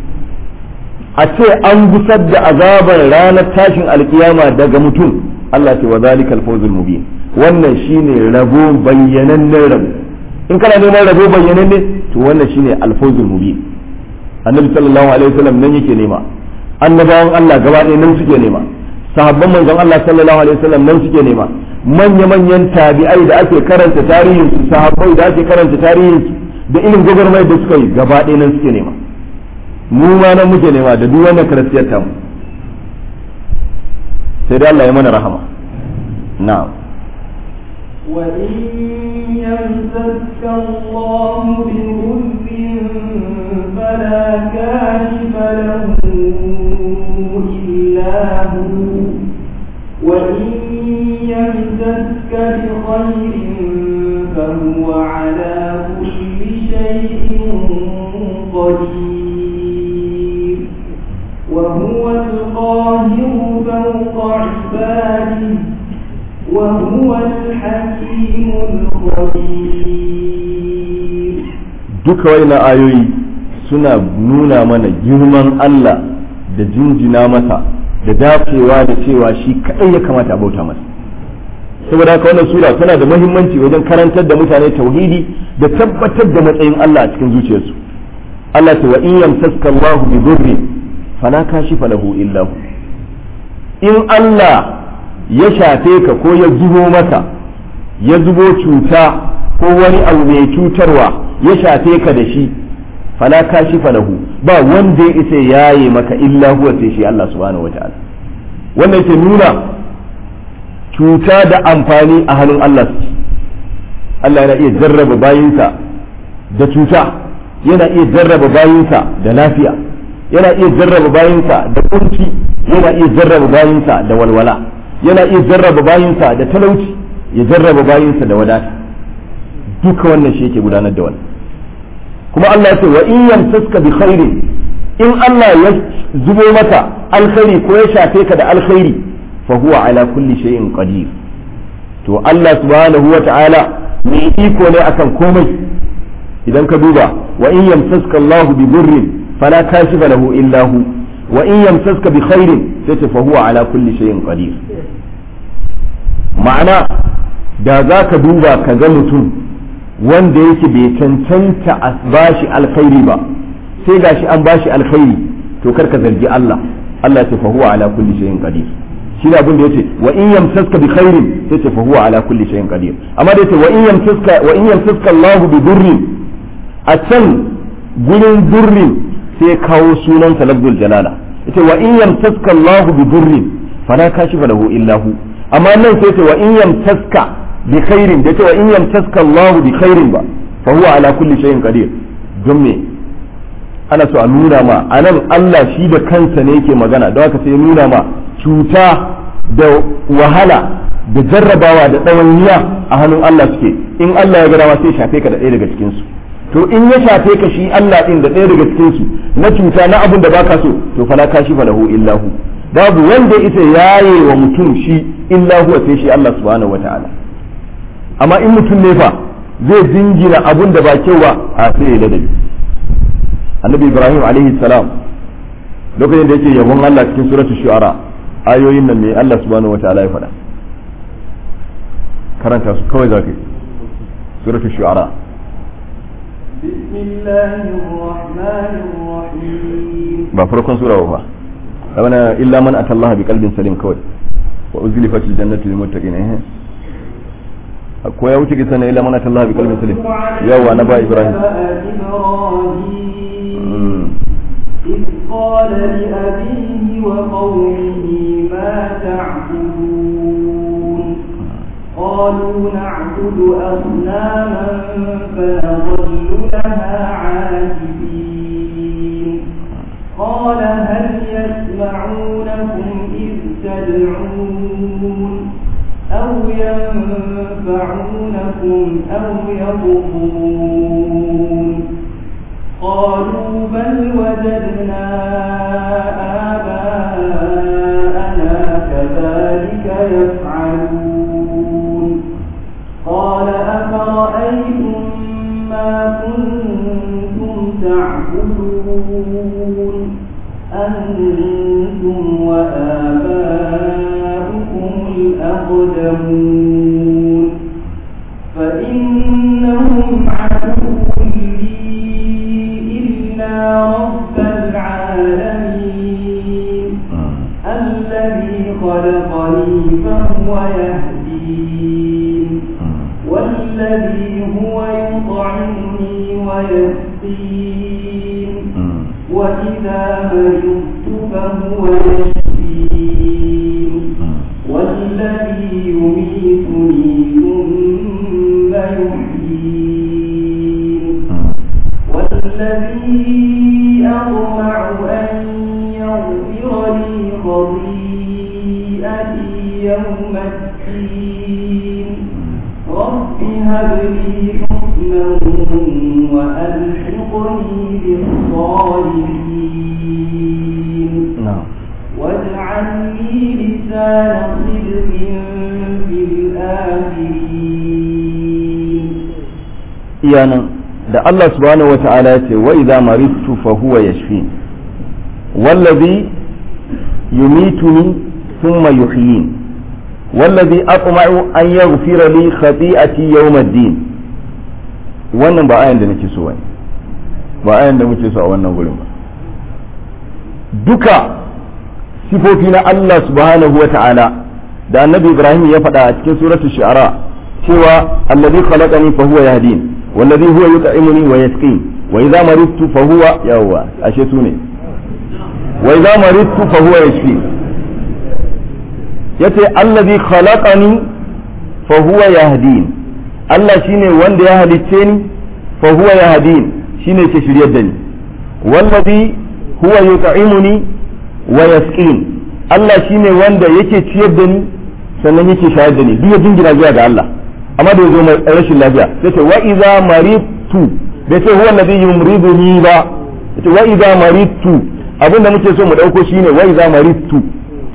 a ce an gusar da azabar ranar tashin alkiyama daga mutum Allah ce wa zalika al-fawzul mubin wannan shine rabo bayyanannen rabo in kana neman rabo bayyananne to wannan shine al-fawzul mubin annabi sallallahu alaihi wasallam nan yake nema annabawan Allah gaba ɗaya nan suke nema sahabban manzon Allah sallallahu alaihi wasallam nan suke nema manya-manyan tabi'ai da ake karanta tarihin su sahabbai da ake karanta tarihin su da irin gwagwarmai da suka yi gaba ɗaya nan suke nema mu ma nan muke nema da duk wannan karasiyar tamu sai dai Allah ya mana rahama na'am وإن يمسك الله بضر فلا كاشف له إلا هو وإن يمسك بخير فهو على كل شيء قدير وهو القاهر فوق عباده وهو الحكيم الخبير duka waina ayoyi suna nuna mana girman Allah da jinjina masa da dacewa da cewa shi kaɗai ya kamata a bauta masa saboda haka wannan sura tana da muhimmanci wajen karantar da mutane tauhidi da tabbatar da matsayin Allah a cikin zuciyarsu Allah ta wa in yamsaska Allahu bi dhurri fala kashifa lahu illa hu in Allah ya shafe ka ko ya zubo maka ya zubo cuta ko wani abu mai cutarwa ya shafe ka da shi fala kashifa lahu ba wanda ya isa yaye maka illa huwa sai shi Allah subhanahu wataala wannan ke nuna cuta da amfani a hannun Allah suke Allah yana iya jarraba bayinsa da cuta yana iya jarraba bayinsa da lafiya yana iya jarraba bayinsa da kunci yana iya jarraba bayinsa da walwala yana iya jarraba bayinsa da talauci ya jarraba bayinsa da wadata duka wannan shi yake gudanar da wannan kuma Allah ya ce wa in yamsaska bi khairin in Allah ya zubo maka alkhairi ko ya shafe ka da alkhairi fa huwa ala kulli shay'in qadir to Allah subhanahu wa ta'ala mai iko ne akan komai idan ka duba wa in yamsaska Allahu bi burrin fala kashifa lahu illa hu wa in yamsaska bi khairin sai ta fa huwa ala kulli shay'in qadir ma'ana da za ka duba ka ga mutum wanda yake bai cancanta a bashi alkhairi ba sai gashi an bashi alkhairi to kar ka zargi Allah Allah ya fa huwa ala kulli shay'in qadir shi abin da yace wa in yamsaska bi khairin sai ce fa huwa ala kulli shay'in qadir amma da yace wa in yamsaska wa in yamsaska Allah bi durrin a can gurin durrin sai kawo sunan sa lafzul jalala yace wa in yamsaska Allah bi durrin fala kashifa lahu illa hu amma nan sai ce wa in yamsaska bi khairin da yace wa in yamsaska Allah bi khairin ba fa huwa ala kulli shay'in qadir don me ana so a nuna ma anan Allah shi da kansa ne yake magana don haka sai nuna ma cuta da wahala da jarrabawa da ɗawainiya a hannun Allah suke in Allah ya ga dama sai shafe ka da ɗaya daga cikin su to in ya shafe ka shi Allah din da ɗaya daga cikin su na cuta na abin da baka so to fala kashi falahu illahu babu wanda isa yaye wa mutum shi illahu sai shi Allah subhanahu wataala amma in mutum ne fa zai jingina abun da ba kyau ba a sai ya ladabi annabi ibrahim alaihi salam lokacin da yake yabon Allah cikin suratul shu'ara ayoyin nan ne Allah subhanahu wataala ya faɗa karanta su kawai zaka yi suratul shu'ara بسم الله الرحمن الرحيم ba farkon sura ba abana illa man atallaha bi qalbin salim kawai wa uzlifatil jannatu lil muttaqin eh ko ya wuce kisan illa man atallaha bi qalbin salim yawa na ba ibrahim إبراهيم إذ قال لأبيه وقومه ما تعبدون قالوا نعبد أصناما فنظل لها عاكفين قال هل يسمعونكم إذ تدعون أو ينفعونكم أو يضرون قالوا بل وجدنا آباءنا كذلك يفعلون قال أفرأيتم ما كنتم تعبدون أنتم وآباؤكم الأقدمون فإنهم عدو لي إلا رب العالمين الذي خلقني فهو يهدين والذي هو يطعمني ويسقين وإذا مرضت فهو يشفين والذي يميتني ثم يحيين والذي أطمع أن يغفر لي خطيئتي يوم الدين رب هب لي حكما وألحقني بالصالحين na'am واجعل لي لسان صدق في الآخرين iyanan da Allah subhanahu wata'ala ya ce wa idza maridtu fa huwa yashfin wallazi yumituni thumma yuhyin wallazi atma'u an yaghfira li khati'ati yawm ad-din wannan ba ayan da nake so bane ba ayan da muke so a wannan gurin ba duka sifofi na Allah subhanahu wata'ala da annabi Ibrahim ya faɗa a cikin suratul shu'ara cewa allazi khalaqani fa huwa yahdin wallazi huwa yut'imuni wa yasqin wa idza maridtu fa huwa yawwa ashe sune wa idza maridtu fa huwa yashfi yace allazi khalaqani fa huwa yahdin Allah shine wanda ya halicce ni fa huwa yahdin shine ke shiryar da ni wallazi huwa yut'imuni wa yasqin Allah shine wanda yake ciyar da ni sannan yake shayar da ni duk ya jingina zuwa ga Allah amma da yazo mai rashin lafiya sai ce wa idza maridtu bai ce huwa alladhi yumriduni ba ce wa idza maridtu abinda muke so mu dauko shine wa idza maridtu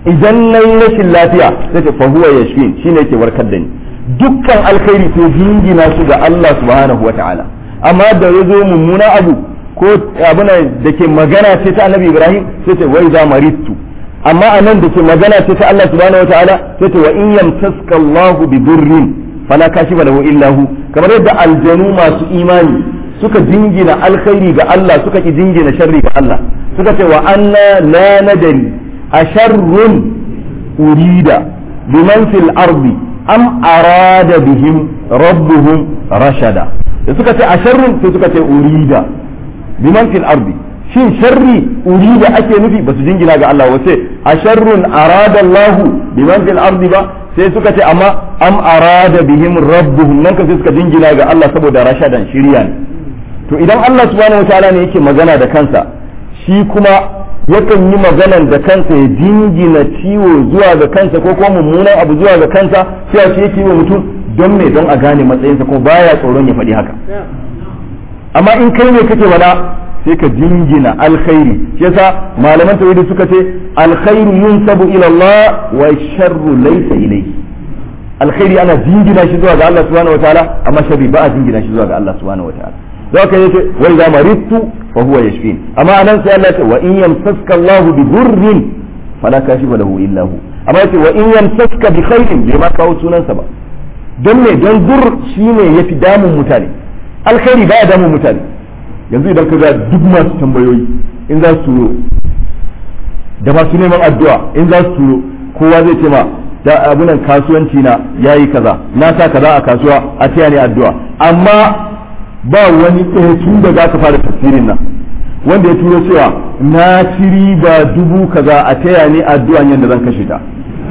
idan nayi rashin lafiya sai ce fa huwa yashfin shine yake warkar da ni dukkan alkhairi sai jingina su ga Allah subhanahu wataala amma da yazo mummuna abu ko abuna da ke magana ce ta annabi Ibrahim sai ce wai za marittu amma anan da ke magana ce ta Allah subhanahu wataala sai ce wa in yamtaska Allahu bi durrin fala kashifa lahu illa hu kamar yadda aljanu masu imani suka jingina alkhairi ga Allah suka ki jingina sharri ga Allah suka ce wa anna la nadari asharrun urida biman fil ardi am arada bihim rabbuhum rashada da suka ce asharrun sai suka ce urida biman fil ardi shin sharri urida ake nufi ba su jingina ga Allah wace asharrun arada Allah biman fil ardi ba sai suka ce amma am arada bihim rabbuhum nan ka sai suka jingina ga Allah saboda rashadan shirya ne to idan Allah subhanahu wataala ne yake magana da kansa shi kuma yakan yi maganan da kansa ya jingina ciwo zuwa ga kansa ko kuma mummunan abu zuwa ga kansa sai shi yake yi wa mutum don me don a gane matsayinsa kuma baya tsoron ya faɗi haka amma in kai ne kake wada sai ka jingina alkhairi shi yasa malaman tauhidi suka ce alkhairu yunsabu ila Allah wa sharru laysa ilayhi alkhairi ana jingina shi zuwa ga Allah subhanahu wataala amma sharri ba a jingina shi zuwa ga Allah subhanahu wataala zaka yace wa idza maridtu fa huwa yashfin amma anan sai Allah ya ce wa in yamsaska Allahu bi dhurrin fala kashifa lahu illa hu amma yace wa in yamsaska bi khairin bai ma kawo sunansa ba don me don dur shine yafi damun mutane alkhairi baya damun mutane yanzu idan ka ga duk masu tambayoyi in za su turo da masu neman addu'a in za su turo kowa zai ce ma da abunan kasuwanci na yayi kaza na sa kaza a kasuwa a taya ni addu'a amma ba wani ɗaya tun da za ka fara tafsirin nan wanda ya turo cewa na ci riba dubu kaza a taya ni addu'a yadda zan kashe ta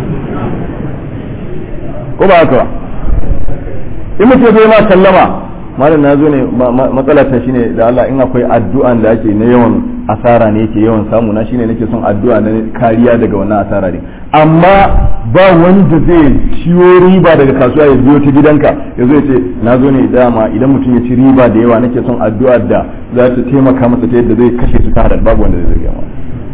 ko ba haka ba in mutum zai ma sallama malam na zo ne matsalar ta shine da Allah in akwai addu'an da ake na yawan asara ne yake yawan samu na shine nake son addu'a na kariya daga wannan asara ne amma ba wanda zai ciwo riba daga kasuwa ya biyo ta gidanka ya zo ya ce na zo ne dama idan mutum ya ci riba da yawa nake son addu'a da za ta taimaka masa ta yadda zai kashe su ta hadar babu wanda zai zai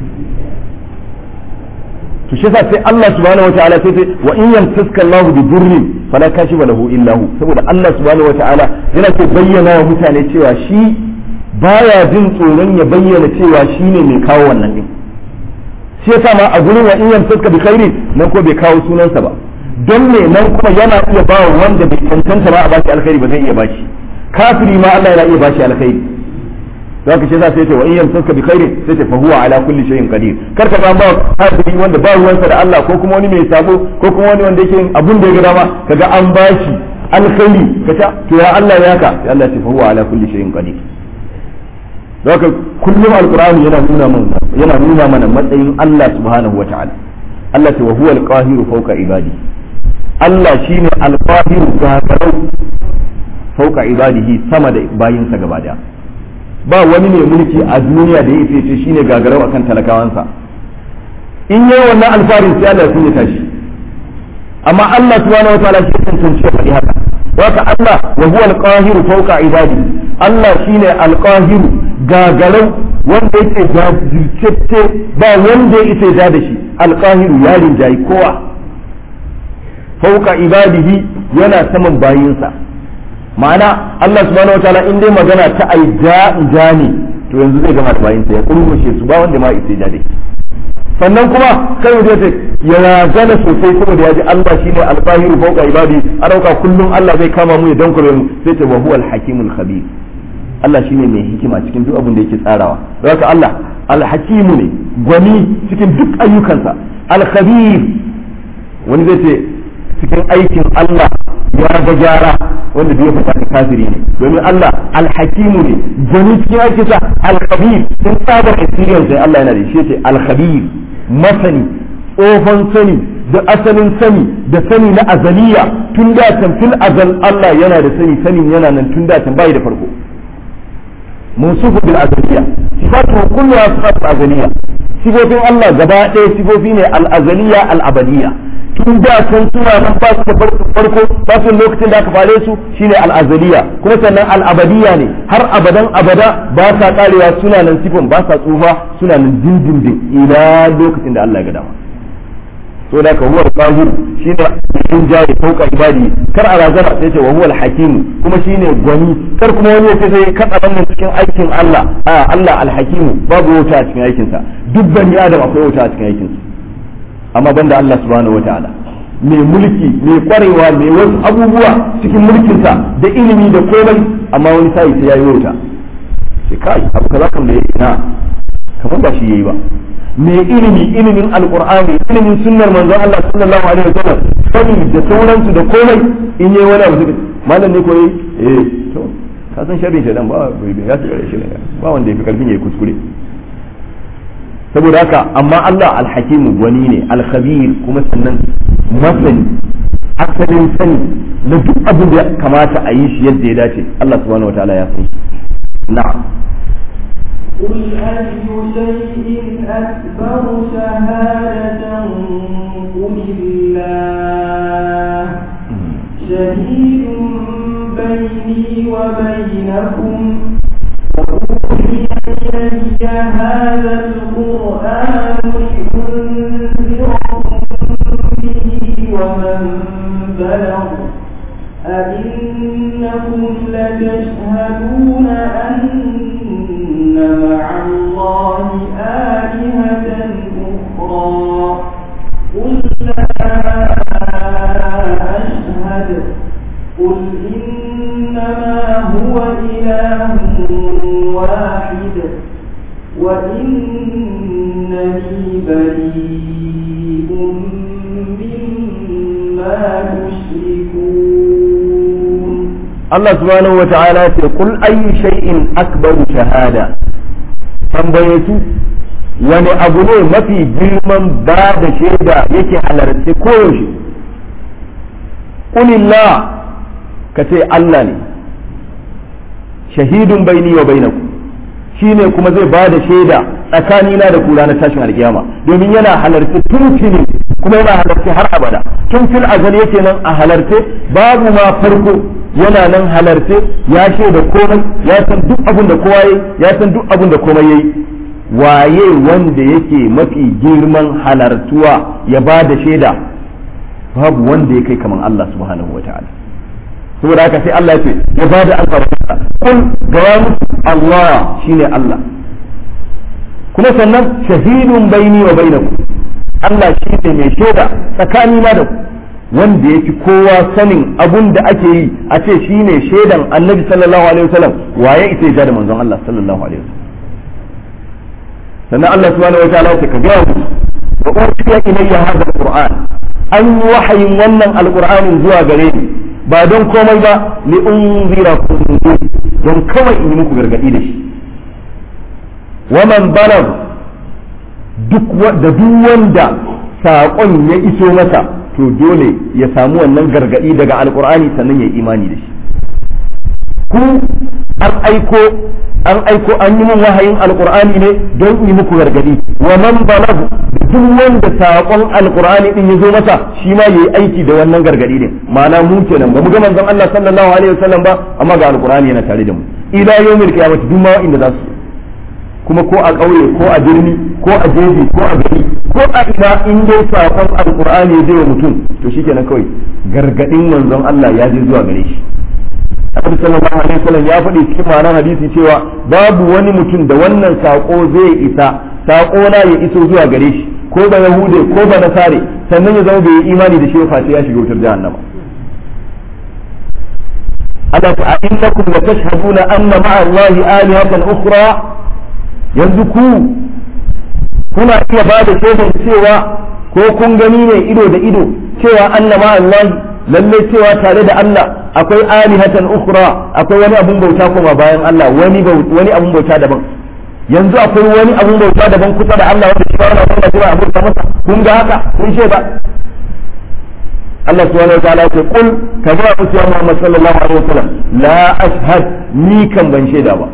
to shi yasa sai Allah subhanahu wataala sai sai wa in yamtaska Allah bi durrin fala kashifa lahu illa hu saboda Allah subhanahu wataala yana so bayyana wa mutane cewa shi baya jin tsoron ya bayyana cewa shine mai kawo wannan din shi yasa ma a gurin wa in yamtaska bi khairin nan ko bai kawo sunansa ba don me nan kuma yana iya ba wanda bai cancanta ba a bashi alkhairi ba zai iya bashi kafiri ma Allah yana iya bashi alkhairi zaka ce za sai ce wa in yamsaka bi khairin sai ce fa huwa ala kulli shay'in qadir kar ka ba kafiri wanda ba ruwansa da Allah ko kuma wani mai sabo ko kuma wani wanda yake yin abun da ya ga dama kaga an bashi alkhairi kace to ya Allah ya ka sai Allah ya ce fa huwa ala kulli shay'in qadir zaka kullum alqur'ani yana nuna mana yana nuna mana matsayin Allah subhanahu wataala Allah ce wa huwa alqahiru fawqa ibadi Allah shine alqahiru gagarau fawqa ibadihi sama da bayinsa gaba daya ba wani mai mulki a duniya da ya ce ce shine gagarau akan talakawansa in yayi wannan alfarin sai Allah sun ya tashi amma Allah subhanahu wataala shi tantance ya faɗi haka haka Allah wa huwa al-qahiru fawqa ibadi Allah shine al-qahiru gagarau wanda yake jajirce ba wanda ya isa da shi al-qahiru ya rinjayi kowa fawqa ibadihi yana saman bayinsa ma'ana Allah subhanahu wa ta'ala in dai magana ta ai ja ja ne to yanzu zai gama bayin sa ya kurmushe su ba wanda ma isa da dai sannan kuma kai da ce ya razana sosai saboda ya ji Allah shine al-qahiru fawqa ibadi a dauka kullum Allah zai kama mu ya dankure mu sai ce wa huwa al-hakimul khabir Allah shine mai hikima cikin duk abin da yake tsarawa haka Allah al-hakimu ne gwani cikin duk ayyukansa al-khabir wani zai ce cikin aikin Allah ya ga gyara wanda bai fita kafiri ne domin Allah alhakimu ne gani cikin aikinsa alkhabir sun tsabar experience sai Allah yana da shi ce alkhabir masani tsohon sani da asalin sani da sani na azaliya tun da can fil azal Allah yana da sani sanin yana nan tun da can bai da farko musufu bil azaliya sifatu kulluha sifatu azaliya sifofin Allah gaba ɗaya sifofi ne al azaliya al abadiya tun da can suna nan ba su da farko ba su lokacin da aka fare su shine al'azaliya kuma sannan al'abadiya ne har abadan abada ba sa karewa suna nan sifin ba sa tsufa suna nan dindindin ila lokacin da Allah ya ga dama to da ka huwa al-qahir shine cikin jayi fauka ibadi kar a razana sai ce wa huwa al-hakim kuma shine gwani kar kuma wani yace sai kada wannan cikin aikin Allah a Allah al-hakim babu wuta a cikin aikin sa duk bani adam akwai wuta a cikin aikin sa amma banda Allah subhanahu wataala mai mulki mai kwarewa mai wasu abubuwa cikin mulkinsa da ilimi da komai amma wani sai sai yayi wuta sai kai abu kaza kan da yake na kamar ba shi yayi ba mai ilimi ilimin alqur'ani ilimin sunnar manzon Allah sallallahu alaihi wasallam sani da sauransu da komai in yayi wani abu malam ne koyi eh to ka san sharrin shedan ba ya tsare shi ba wanda yafi karfin yayi kuskure saboda haka amma Allah alhakimu wani ne alkhabir kuma sannan masani asalin sani na duk abin da kamata a yi shi yadda ya dace Allah subhanahu wataala ya san na'am قل أي شيء أكبر شهادة قل الله شهيد بيني وبينكم وأوحي إلي هذا القرآن لأنذركم به ومن بلغ أئنكم لتشهدون أن مع الله آلهة أخرى قل لا أشهد قل إنما هو إله واحد وإنني بريء مما تشركون Allah subhanahu wa ta'ala ce kul ayyu shay'in akbaru shahada tambaye su wani abu ne mafi girman ba da shaida yake halarci koyaushe kulillah ka ce Allah ne shahidun baini wa bainakum shine kuma zai ba da shaida tsakanina da ku ranar tashin alkiyama domin yana halarci tun tuni kuma yana halarci har abada tun fil azal yake nan a halarce babu ma farko yana nan halarce ya shaida komai ya san duk abin da kowa yayi ya san duk abin da komai yayi waye wanda yake mafi girman halartuwa ya ba da shaida babu wanda ya kai kaman Allah subhanahu wa ta'ala saboda haka sai Allah ya ce ya ba da alfarma kun gaya musu Allah shine Allah kuma sannan shahidun baini wa bainakum Allah shine mai shaida tsakani na da ku wanda yake kowa sanin abun da ake yi a ce shine shaidan Annabi sallallahu alaihi wasallam waye ita ya da manzon Allah sallallahu alaihi wasallam sannan Allah subhanahu wa ta'ala ya ce ka gaya musu wa ursila ilayya hadha alquran an yi wahayin wannan alqur'anin zuwa gare ni ba don komai ba li unzirakum don kawai in yi muku gargadi da shi waman balag duk da duk wanda saƙon ya iso masa to dole ya samu wannan gargadi daga alkur'ani sannan ya yi imani da shi ku an aiko an aiko an yi min wahayin alkur'ani ne don yi muku gargadi wa man balag duk wanda saƙon alkur'ani din ya zo masa shi ma yayi aiki da wannan gargadi din ma'ana mu kenan ba mu ga manzon Allah sallallahu alaihi wasallam ba amma ga alkur'ani yana tare da mu ila yawmil qiyamah duk ma inda za su kuma ko a ƙauye ko a birni ko a jeji ko a gari ko a ina in dai saƙon alkur'ani ya je wa mutum to shikenan kawai gargadin manzon Allah ya je zuwa gare shi Annabi sallallahu alaihi wasallam ya faɗi cikin ma'anar hadisi cewa babu wani mutum da wannan saƙo zai isa saƙo na ya iso zuwa gare shi ko ba yahude ko ba nasare sannan ya zama bai yi imani da shi ba ya shiga wutar jahannama Allah ta innakum la tashhaduna anna ma'a Allah alihatan ukhra yanzu ku kuna iya ba da shaidan cewa ko kun gani ne ido da ido cewa anna ma'a Allah lalle cewa tare da Allah akwai alihatan ukhra akwai wani abun bauta kuma bayan Allah wani wani abun bauta daban yanzu akwai wani abun bauta daban kusa da Allah wanda shi ba wani abun bauta abun ta masa kun ga haka kun ce ba Allah subhanahu wa ta'ala ce kul ka ga musu ya Muhammad sallallahu alaihi wasallam la ashhad ni kan ban shaida ba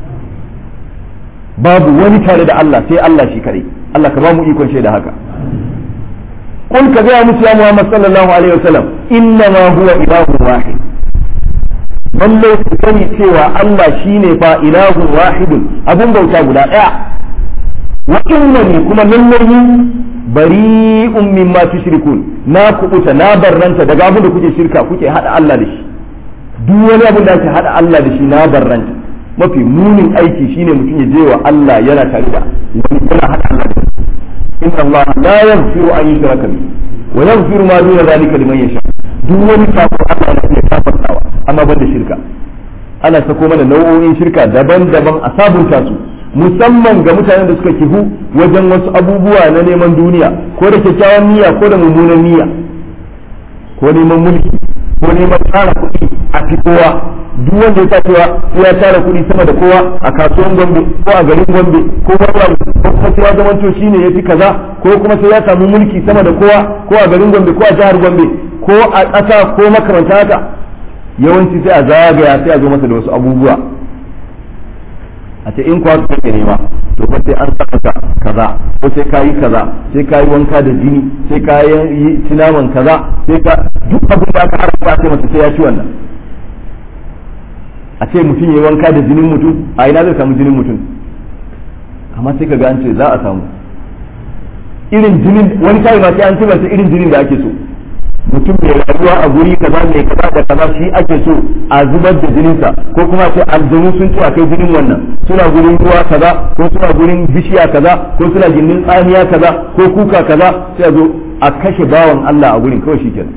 babu wani tare da Allah sai Allah shi kare Allah ka ba mu ikon shaida haka kul ka ga musu ya Muhammad sallallahu alaihi wasallam inna ma huwa ilahun wahid lallai ku sani cewa Allah shine fa ilahun wahidun abun bauta guda daya wa innani kuma lallai bari'un mimma tushrikun na kubuta na barranta daga abin da kuke shirka kuke hada Allah da shi duk wani abin da ake hada Allah da shi na barranta mafi munin aiki shine mutum ya je wa Allah yana tare da wani yana hada Allah da shi inna Allah la yaghfiru an yushraka bihi wa yaghfiru ma duna zalika liman yasha duk wani kafir Allah yana iya kafartawa amma ban da shirka ana sako mana nau'o'in shirka daban-daban a sabunta su musamman ga mutanen da suka kihu wajen wasu abubuwa na neman duniya ko da kyakkyawan niyya ko da mummunan niyya ko neman mulki ko neman tara kuɗi a fi kowa duk wanda ya cewa ya tara kuɗi sama da kowa a kasuwan gombe ko a garin gombe ko wani ko kuma sai ya zamanto shine ya fi kaza ko kuma sai ya samu mulki sama da kowa ko a garin gombe ko a jihar gombe ko a ƙasa ko makamanta haka yawanci sai a zagaya sai a zo masa da wasu abubuwa a ce in kuwa kake nema to fa sai an saka kaza ko sai kayi kaza sai kayi wanka da jini sai kayi yi cinaman kaza sai ka duk abin da aka haramta sai masa sai ya ci wannan a ce mutum yayi wanka da jinin mutum a ina zai samu jinin mutum amma sai ka ga an ce za a samu irin jinin wani kai ma sai an ce masa irin jinin da ake so mutum mai rayuwa a guri kaza mai kaza da kaza shi ake so a zubar da jininsa ko kuma sai aljanu sun ci a kai jinin wannan suna gurin ruwa kaza ko suna gurin bishiya kaza ko suna gindin tsamiya kaza ko kuka kaza sai a zo a kashe bawan Allah a gurin kawai shikenan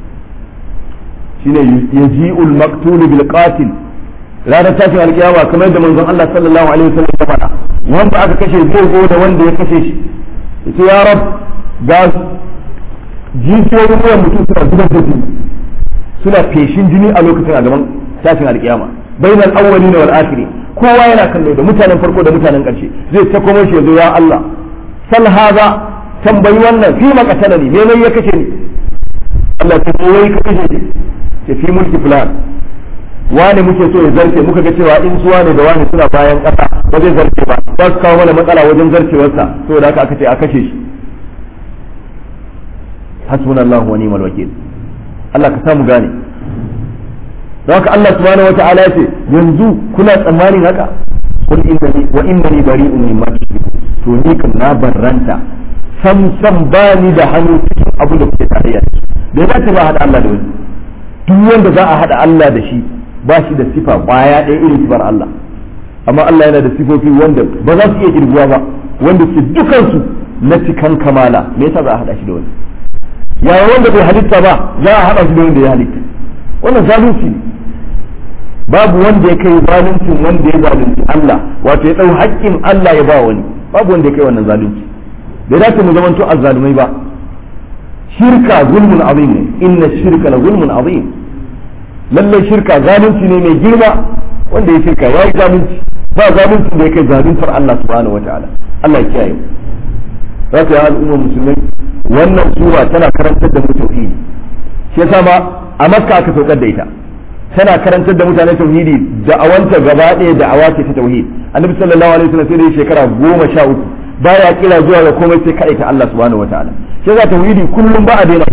shine yaji'ul maqtul bil qatil ranar tashin alkiyama kamar yadda manzon Allah sallallahu alaihi wasallam ya faɗa wanda aka kashe zai zo da wanda ya kashe shi yace ya rab ga jijiyoyin wuyan mutum suna zubar da jini suna feshin jini a lokacin a gaban tashin alkiyama bainal awwalina wal akhirin kowa yana kallo da mutanen farko da mutanen karshe zai ta kuma shi yazo ya Allah sal haza tambayi wannan fi makatala ne me ya kashe ni Allah ta ce wai ka kashe ni ce fi mulki fulan wani muke so ya zarce muka ga cewa in suwa ne da wani suna bayan kasa ba zai zarce ba za su kawo mana matsala wajen zarcewarsa saboda haka aka ce a kashe shi hasbunallahu wa ni'mal wakil Allah ka samu gane don haka Allah subhanahu wa ta'ala yace yanzu kuna tsammanin haka qul innani wa innani bari'un mimma tushriku to ni kan na barranta sam sam bani da hannu cikin abu da kuke tarayya da ya ce ba hada Allah da wani duk wanda za a hada Allah da shi ba shi da sifa kwaya ɗaya irin sifar Allah amma Allah yana da sifofi wanda ba za su iya kirguwa ba wanda su dukansu na cikan kamala me yasa za a hada shi da wani yaya wanda bai halitta ba za a haɗa shi da wanda ya halitta wannan zalunci ne babu wanda ya kai zaluncin wanda ya zalunci Allah wato ya ɗau haƙƙin Allah ya ba wani babu wanda ya kai wannan zalunci bai dace mu zamanto azzalumai ba shirka zulmun azim ne inna shirka la zulmun azim lalle shirka zalunci ne mai girma wanda ya shirka ya yi zalunci ba zalunci da ya kai zaluntar Allah subhanahu wataala Allah ya kiyaye za ta yi al'ummar musulmai wannan sura tana karantar da mu tauhidi shi yasa ma a makka aka saukar da ita tana karantar da mutane tauhidi da awanta gaba ɗaya da awa ce ta tauhid annabi sallallahu alaihi wasallam sai da shekara goma sha uku baya kira zuwa ga komai sai kaɗai ta Allah subhanahu wataala shi yasa tauhidi kullum ba a daina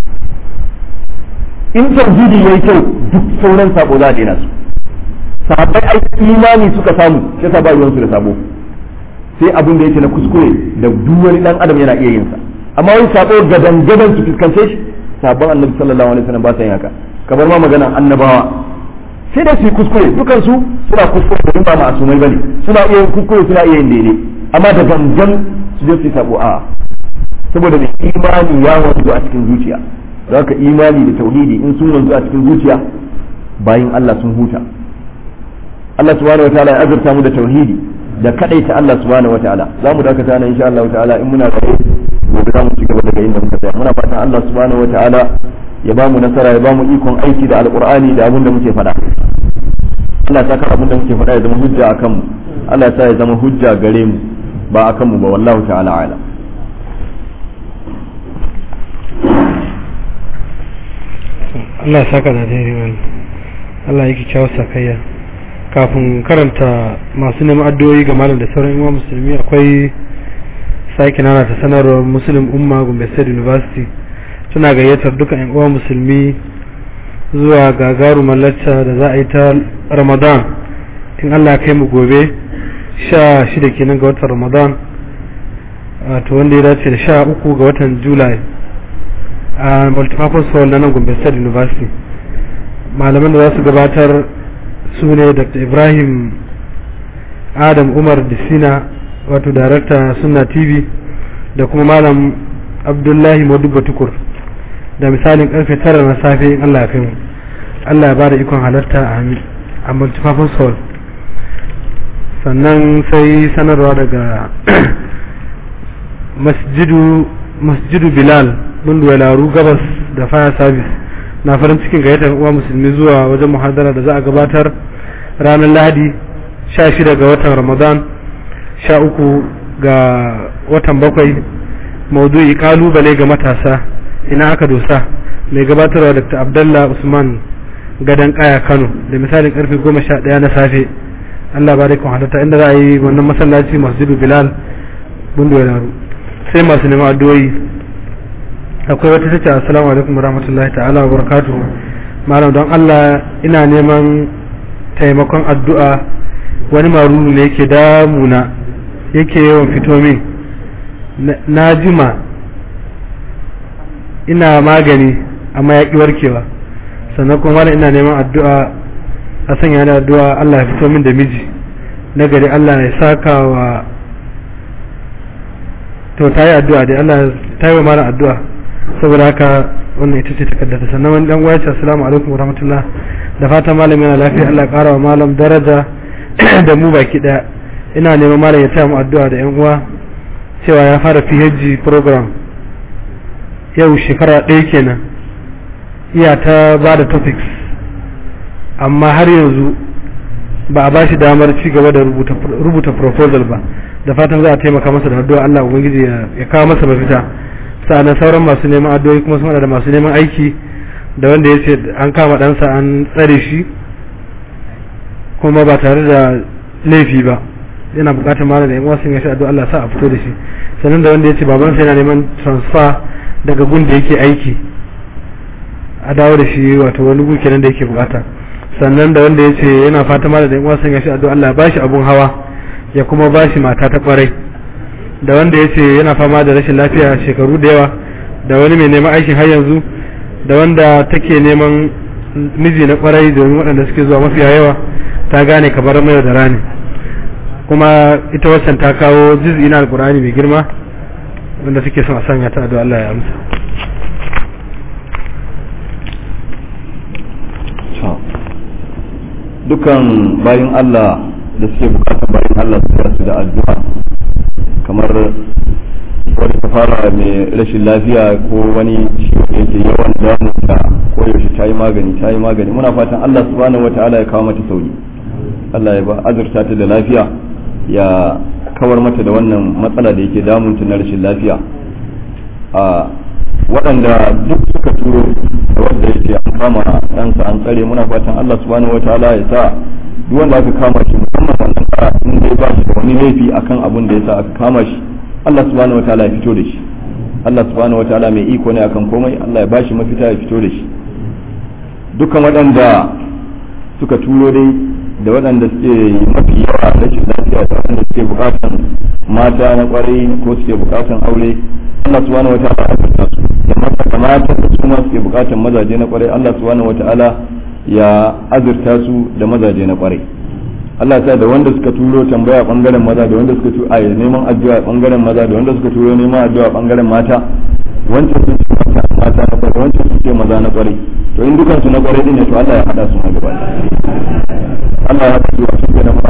in tauhidi yayi kyau duk sauran sabo za a daina su sahabbai ai imani suka samu shi yasa ba ruwansu da sabo sai abin da yake na kuskure da duk wani dan adam yana iya yin sa amma wani sabo gadan gadan su fuskance shi sabon annabi sallallahu alaihi wasallam ba sa yin haka kamar ma magana annabawa sai da su yi kuskure dukan su suna kuskure da ba ma'asumai bane suna iya yin kuskure suna iya yin daidai amma da gangan su je su yi sabo a saboda mai imani ya wanzu a cikin zuciya da haka imani da tauhidi in sun wanzu a cikin zuciya bayin Allah sun huta Allah subhanahu wataala ya azurta mu da tauhidi da kadaita Allah subhanahu wataala za mu dakata nan insha Allah ta'ala in muna da gobe za mu ci gaba daga inda muka tsaya muna fatan Allah subhanahu wataala ya ba mu nasara ya ba mu ikon aiki da alqur'ani da abin da muke faɗa Allah ya saka abin da muke faɗa ya zama hujja akan mu Allah ya sa ya zama hujja gare mu ba akan mu ba wallahu ta'ala ala Allah ya saka da daidai wani Allah ya kyakkyawar sakayya kafin karanta masu neman addu'o'i ga malam da sauran imam musulmi akwai sake nana ta sanarwar muslim umma gombe state university suna gayyatar duka yan uwa musulmi zuwa gagarumar lacca da za a yi ta ramadan in allah ya kai mu gobe sha shida kenan ga watan ramadan wato wanda ya dace da sha uku ga watan july a multipurpose hall na nan gombe state university malaman da za su gabatar su ne dr ibrahim adam umar disina wato darakta sunna tv da kuma malam abdullahi maduba tukur da misalin karfe tara na safe in allah ya kai mu allah ya ba da ikon halarta a multipurpose hall sannan sai sanarwa daga masjidu masjidu bilal laru gabas da fire service na farin cikin gayyatar uwa musulmi zuwa wajen muhadara da za a gabatar ranar lahadi 16 ga watan ramadan 13 ga watan bakwai maudu'i kalubale ga matasa ina aka dosa mai gabatarwa dr abdallah usman gadon kaya kano da misalin karfe 11 na safe allah ba da kun halatta inda za a yi wannan masallaci masjidu bilal laru sai masu neman addu'o'i akwai wata tace assalamu alaikum warahmatullahi ta'ala wa barakatuhu malam don Allah ina neman taimakon addu'a wani maruru ne yake damuna yake yawan fito min na jima ina magani amma ya warkewa sannan kuma malam ina neman addu'a a sanya da addu'a Allah ya fito min da miji na gari Allah ya saka wa to ta yi addu'a dai Allah ta yi wa malam addu'a saboda haka wannan ita ce takaddata sannan wani dan gwaci assalamu alaikum warahmatullah da fatan malam yana lafiya Allah ya kara wa malam daraja da mu baki daya ina neman malam ya taya mu addu'a da yan uwa cewa ya fara PhD program yau shekara ɗaya kenan iya ta ba da topics amma har yanzu ba a bashi damar ci gaba da rubuta proposal ba da fatan za a taimaka masa da addu'a Allah ubangiji ya kawo masa mafita sa'annan sauran masu neman addu'o'i kuma suna da masu neman aiki da wanda ya ce an kama ɗansa an tsare shi kuma ba tare da laifi ba yana bukatar mara da yan wasu ya shi addu'a Allah sa a fito da shi sannan da wanda ya ce babansa yana neman transfer daga gun da yake aiki a dawo da shi wato wani gun kenan da yake bukata sannan da wanda ya ce yana fata mara da yan wasu ya shi addu'a Allah ba shi abun hawa ya kuma ba shi mata ta kwarai da wanda ya ce yana fama da rashin lafiya shekaru da yawa da wani mai neman aikin har yanzu da wanda take neman miji na kwarai domin waɗanda suke zuwa mafiya yawa ta gane kamar mai da rani kuma ita waccan ta kawo juz'i na alkur'ani mai girma wanda suke son a sanya ta addu'a Allah ya amsa dukan bayin Allah da suke bukatar bayin Allah su su da addu'a kamar wani ta fara mai rashin lafiya ko wani ciwo da yake yawan damunta ko yaushe ta yi magani ta yi magani muna fatan Allah subhanahu wata'ala ya kawo mata sauki Allah ya ba azurta ta da lafiya ya kawar mata da wannan matsala da yake damunta na rashin lafiya a waɗanda duk suka turo da wanda yake an kama ɗansa an tsare muna fatan Allah subhanahu wata'ala ya sa duk wanda aka kama shi musamman wannan kara in dai ba shi da wani laifi akan abin da yasa aka kama shi Allah subhanahu wataala ya fito da shi Allah subhanahu wataala mai iko ne akan komai Allah ya bashi mafita ya fito da shi dukkan waɗanda suka turo dai da waɗanda suke mafi yawa rashin lafiya da waɗanda suke bukatan mata na kwarai ko suke bukatan aure Allah subhanahu wataala ya fita su da mata da mata da su ma suke bukatan mazaje na kwarai Allah subhanahu wataala ya azurta su da mazaje na kwarai Allah ta da wanda suka turo tambaya bangaren maza da wanda suka turo a neman addu'a bangaren maza da wanda suka turo neman addu'a bangaren mata wancan sun ce mata mata na kwarai wancan sun ce maza na kwarai to in dukan su na kwarai din ne to Allah ya hada su ma gaba Allah ya hada su a cikin da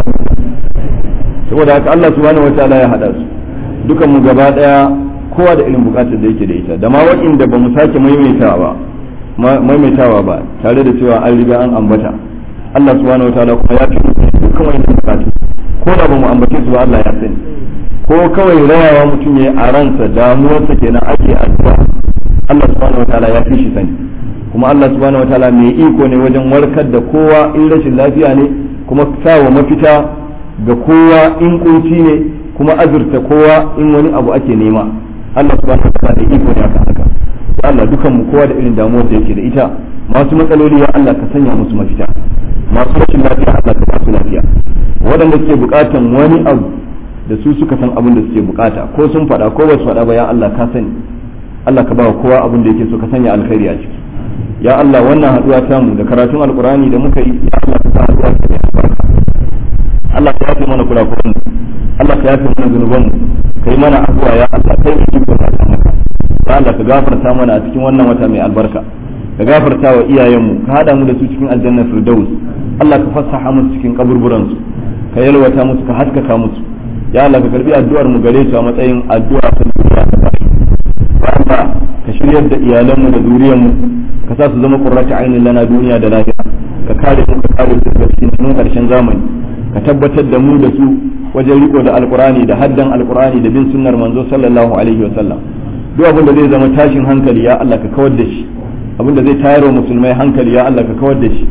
saboda haka Allah subhanahu wataala ya hada su dukan mu gaba daya kowa da irin bukatar da yake da ita da ma waɗanda ba mu sake maimaitawa ba maimaitawa ba tare da cewa an riga an ambata Allah subhanahu wataala kuma ya fi dukkan wani bukatu ko da ba mu ambace su ba Allah ya sani ko kawai rayawa mutum ya a ransa damuwarsa kenan ake addu'a Allah subhanahu wataala ya fi shi sani kuma Allah subhanahu wataala mai iko ne wajen warkar da kowa in rashin lafiya ne kuma sawa mafita ga kowa in kunci ne kuma azurta kowa in wani abu ake nema Allah subhanahu wataala da iko ne akan haka Allah dukan mu kowa da irin damuwar da yake da ita masu matsaloli ya Allah ka sanya musu mafita masu rashin lafiya Allah ka basu lafiya waɗanda suke buƙatan wani abu da su suka san abin da suke bukata ko sun faɗa ko ba su faɗa ba ya Allah ka sani Allah ka ba wa kowa abin da yake so ka sanya alkhairi a ciki ya Allah wannan haduwa ta mu da karatun alkurani da muka yi ya Allah ka sa haduwa ta mai albarka Allah ka yafe mana kurakuran mu Allah ka yafe mana zunuban mu kai mana abuwa ya Allah kai ne kike ka ta maka ya Allah ka gafarta mana a cikin wannan wata mai albarka ka gafarta wa iyayenmu ka hada mu da su cikin aljanna firdaus Allah ka fassaha musu cikin kaburburan su ka yalwata musu ka haskaka musu ya Allah ka karbi addu'ar mu gare su a matsayin addu'a ta duniya ta bashi Allah ka shiryar da iyalanmu da zuriyarmu ka sa su zama qurratu ainin lana duniya da lafiya ka kare mu ka kare su daga cikin karshen zamani ka tabbatar da mu da su wajen riko da alqurani da haddan alqurani da bin sunnar manzo sallallahu alaihi wa sallam duk abin da zai zama tashin hankali ya Allah ka kawar da shi abin da zai tayar wa musulmai hankali ya Allah ka kawar da shi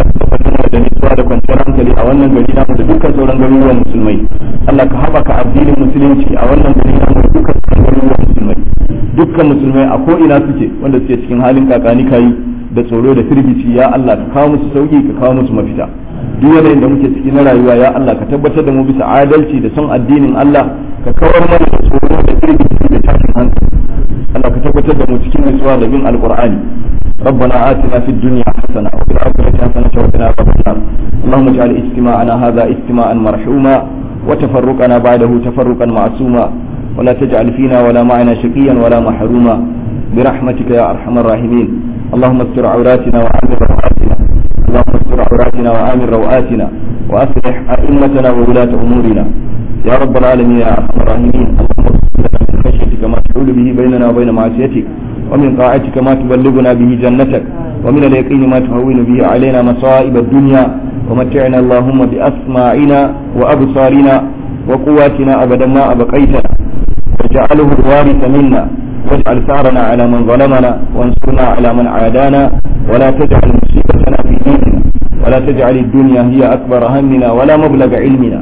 da nutsuwa da kwanciyar hankali a wannan gari namu da dukkan sauran garuruwan musulmai Allah ka haɓaka addinin musulunci a wannan gari namu da dukkan sauran garuruwan musulmai dukkan musulmai a ko ina suke wanda suke cikin halin kakani kayi da tsoro da firgici ya Allah ka kawo musu sauki ka kawo musu mafita duk yanayin da muke ciki na rayuwa ya Allah ka tabbatar da mu bisa adalci da son addinin Allah ka kawar mana da tsoro da firgici da tashin hankali Allah ka tabbatar da mu cikin nutsuwa da bin alqur'ani ربنا آتنا في الدنيا حسنة وفي الآخرة حسنة وقنا عذاب النار اللهم اجعل اجتماعنا هذا اجتماعا مرحوما وتفرقنا بعده تفرقا معصوما ولا تجعل فينا ولا معنا شقيا ولا محروما برحمتك يا أرحم الراحمين اللهم استر عوراتنا وآمن روآتنا اللهم استر عوراتنا وآمن روآتنا وأصلح أئمتنا وولاة أمورنا يا رب العالمين يا أرحم الراحمين اللهم اغفر لنا من خشيتك ما تحول به بيننا وبين معصيتك ومن طاعتك ما تبلغنا به جنتك ومن اليقين ما تهون به علينا مصائب الدنيا ومتعنا اللهم بأسماعنا وأبصارنا وقواتنا أبدا ما أبقيتنا واجعله الوارث منا واجعل ثارنا على من ظلمنا وانصرنا على من عادانا ولا تجعل مصيبتنا في ديننا ولا تجعل الدنيا هي أكبر همنا ولا مبلغ علمنا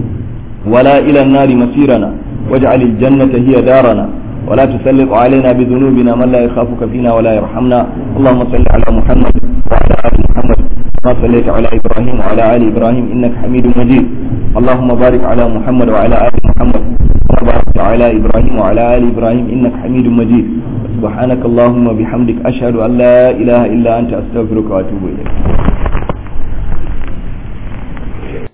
ولا إلى النار مصيرنا واجعل الجنة هي دارنا ولا تسلط علينا بذنوبنا من لا يخافك فينا ولا يرحمنا اللهم صل على محمد وعلى آل محمد ما صليت على إبراهيم وعلى آل إبراهيم إنك حميد مجيد اللهم بارك على محمد وعلى آل محمد كما باركت على إبراهيم وعلى آل إبراهيم إنك حميد مجيد سبحانك اللهم وبحمدك أشهد أن لا إله إلا أنت أستغفرك وأتوب إليك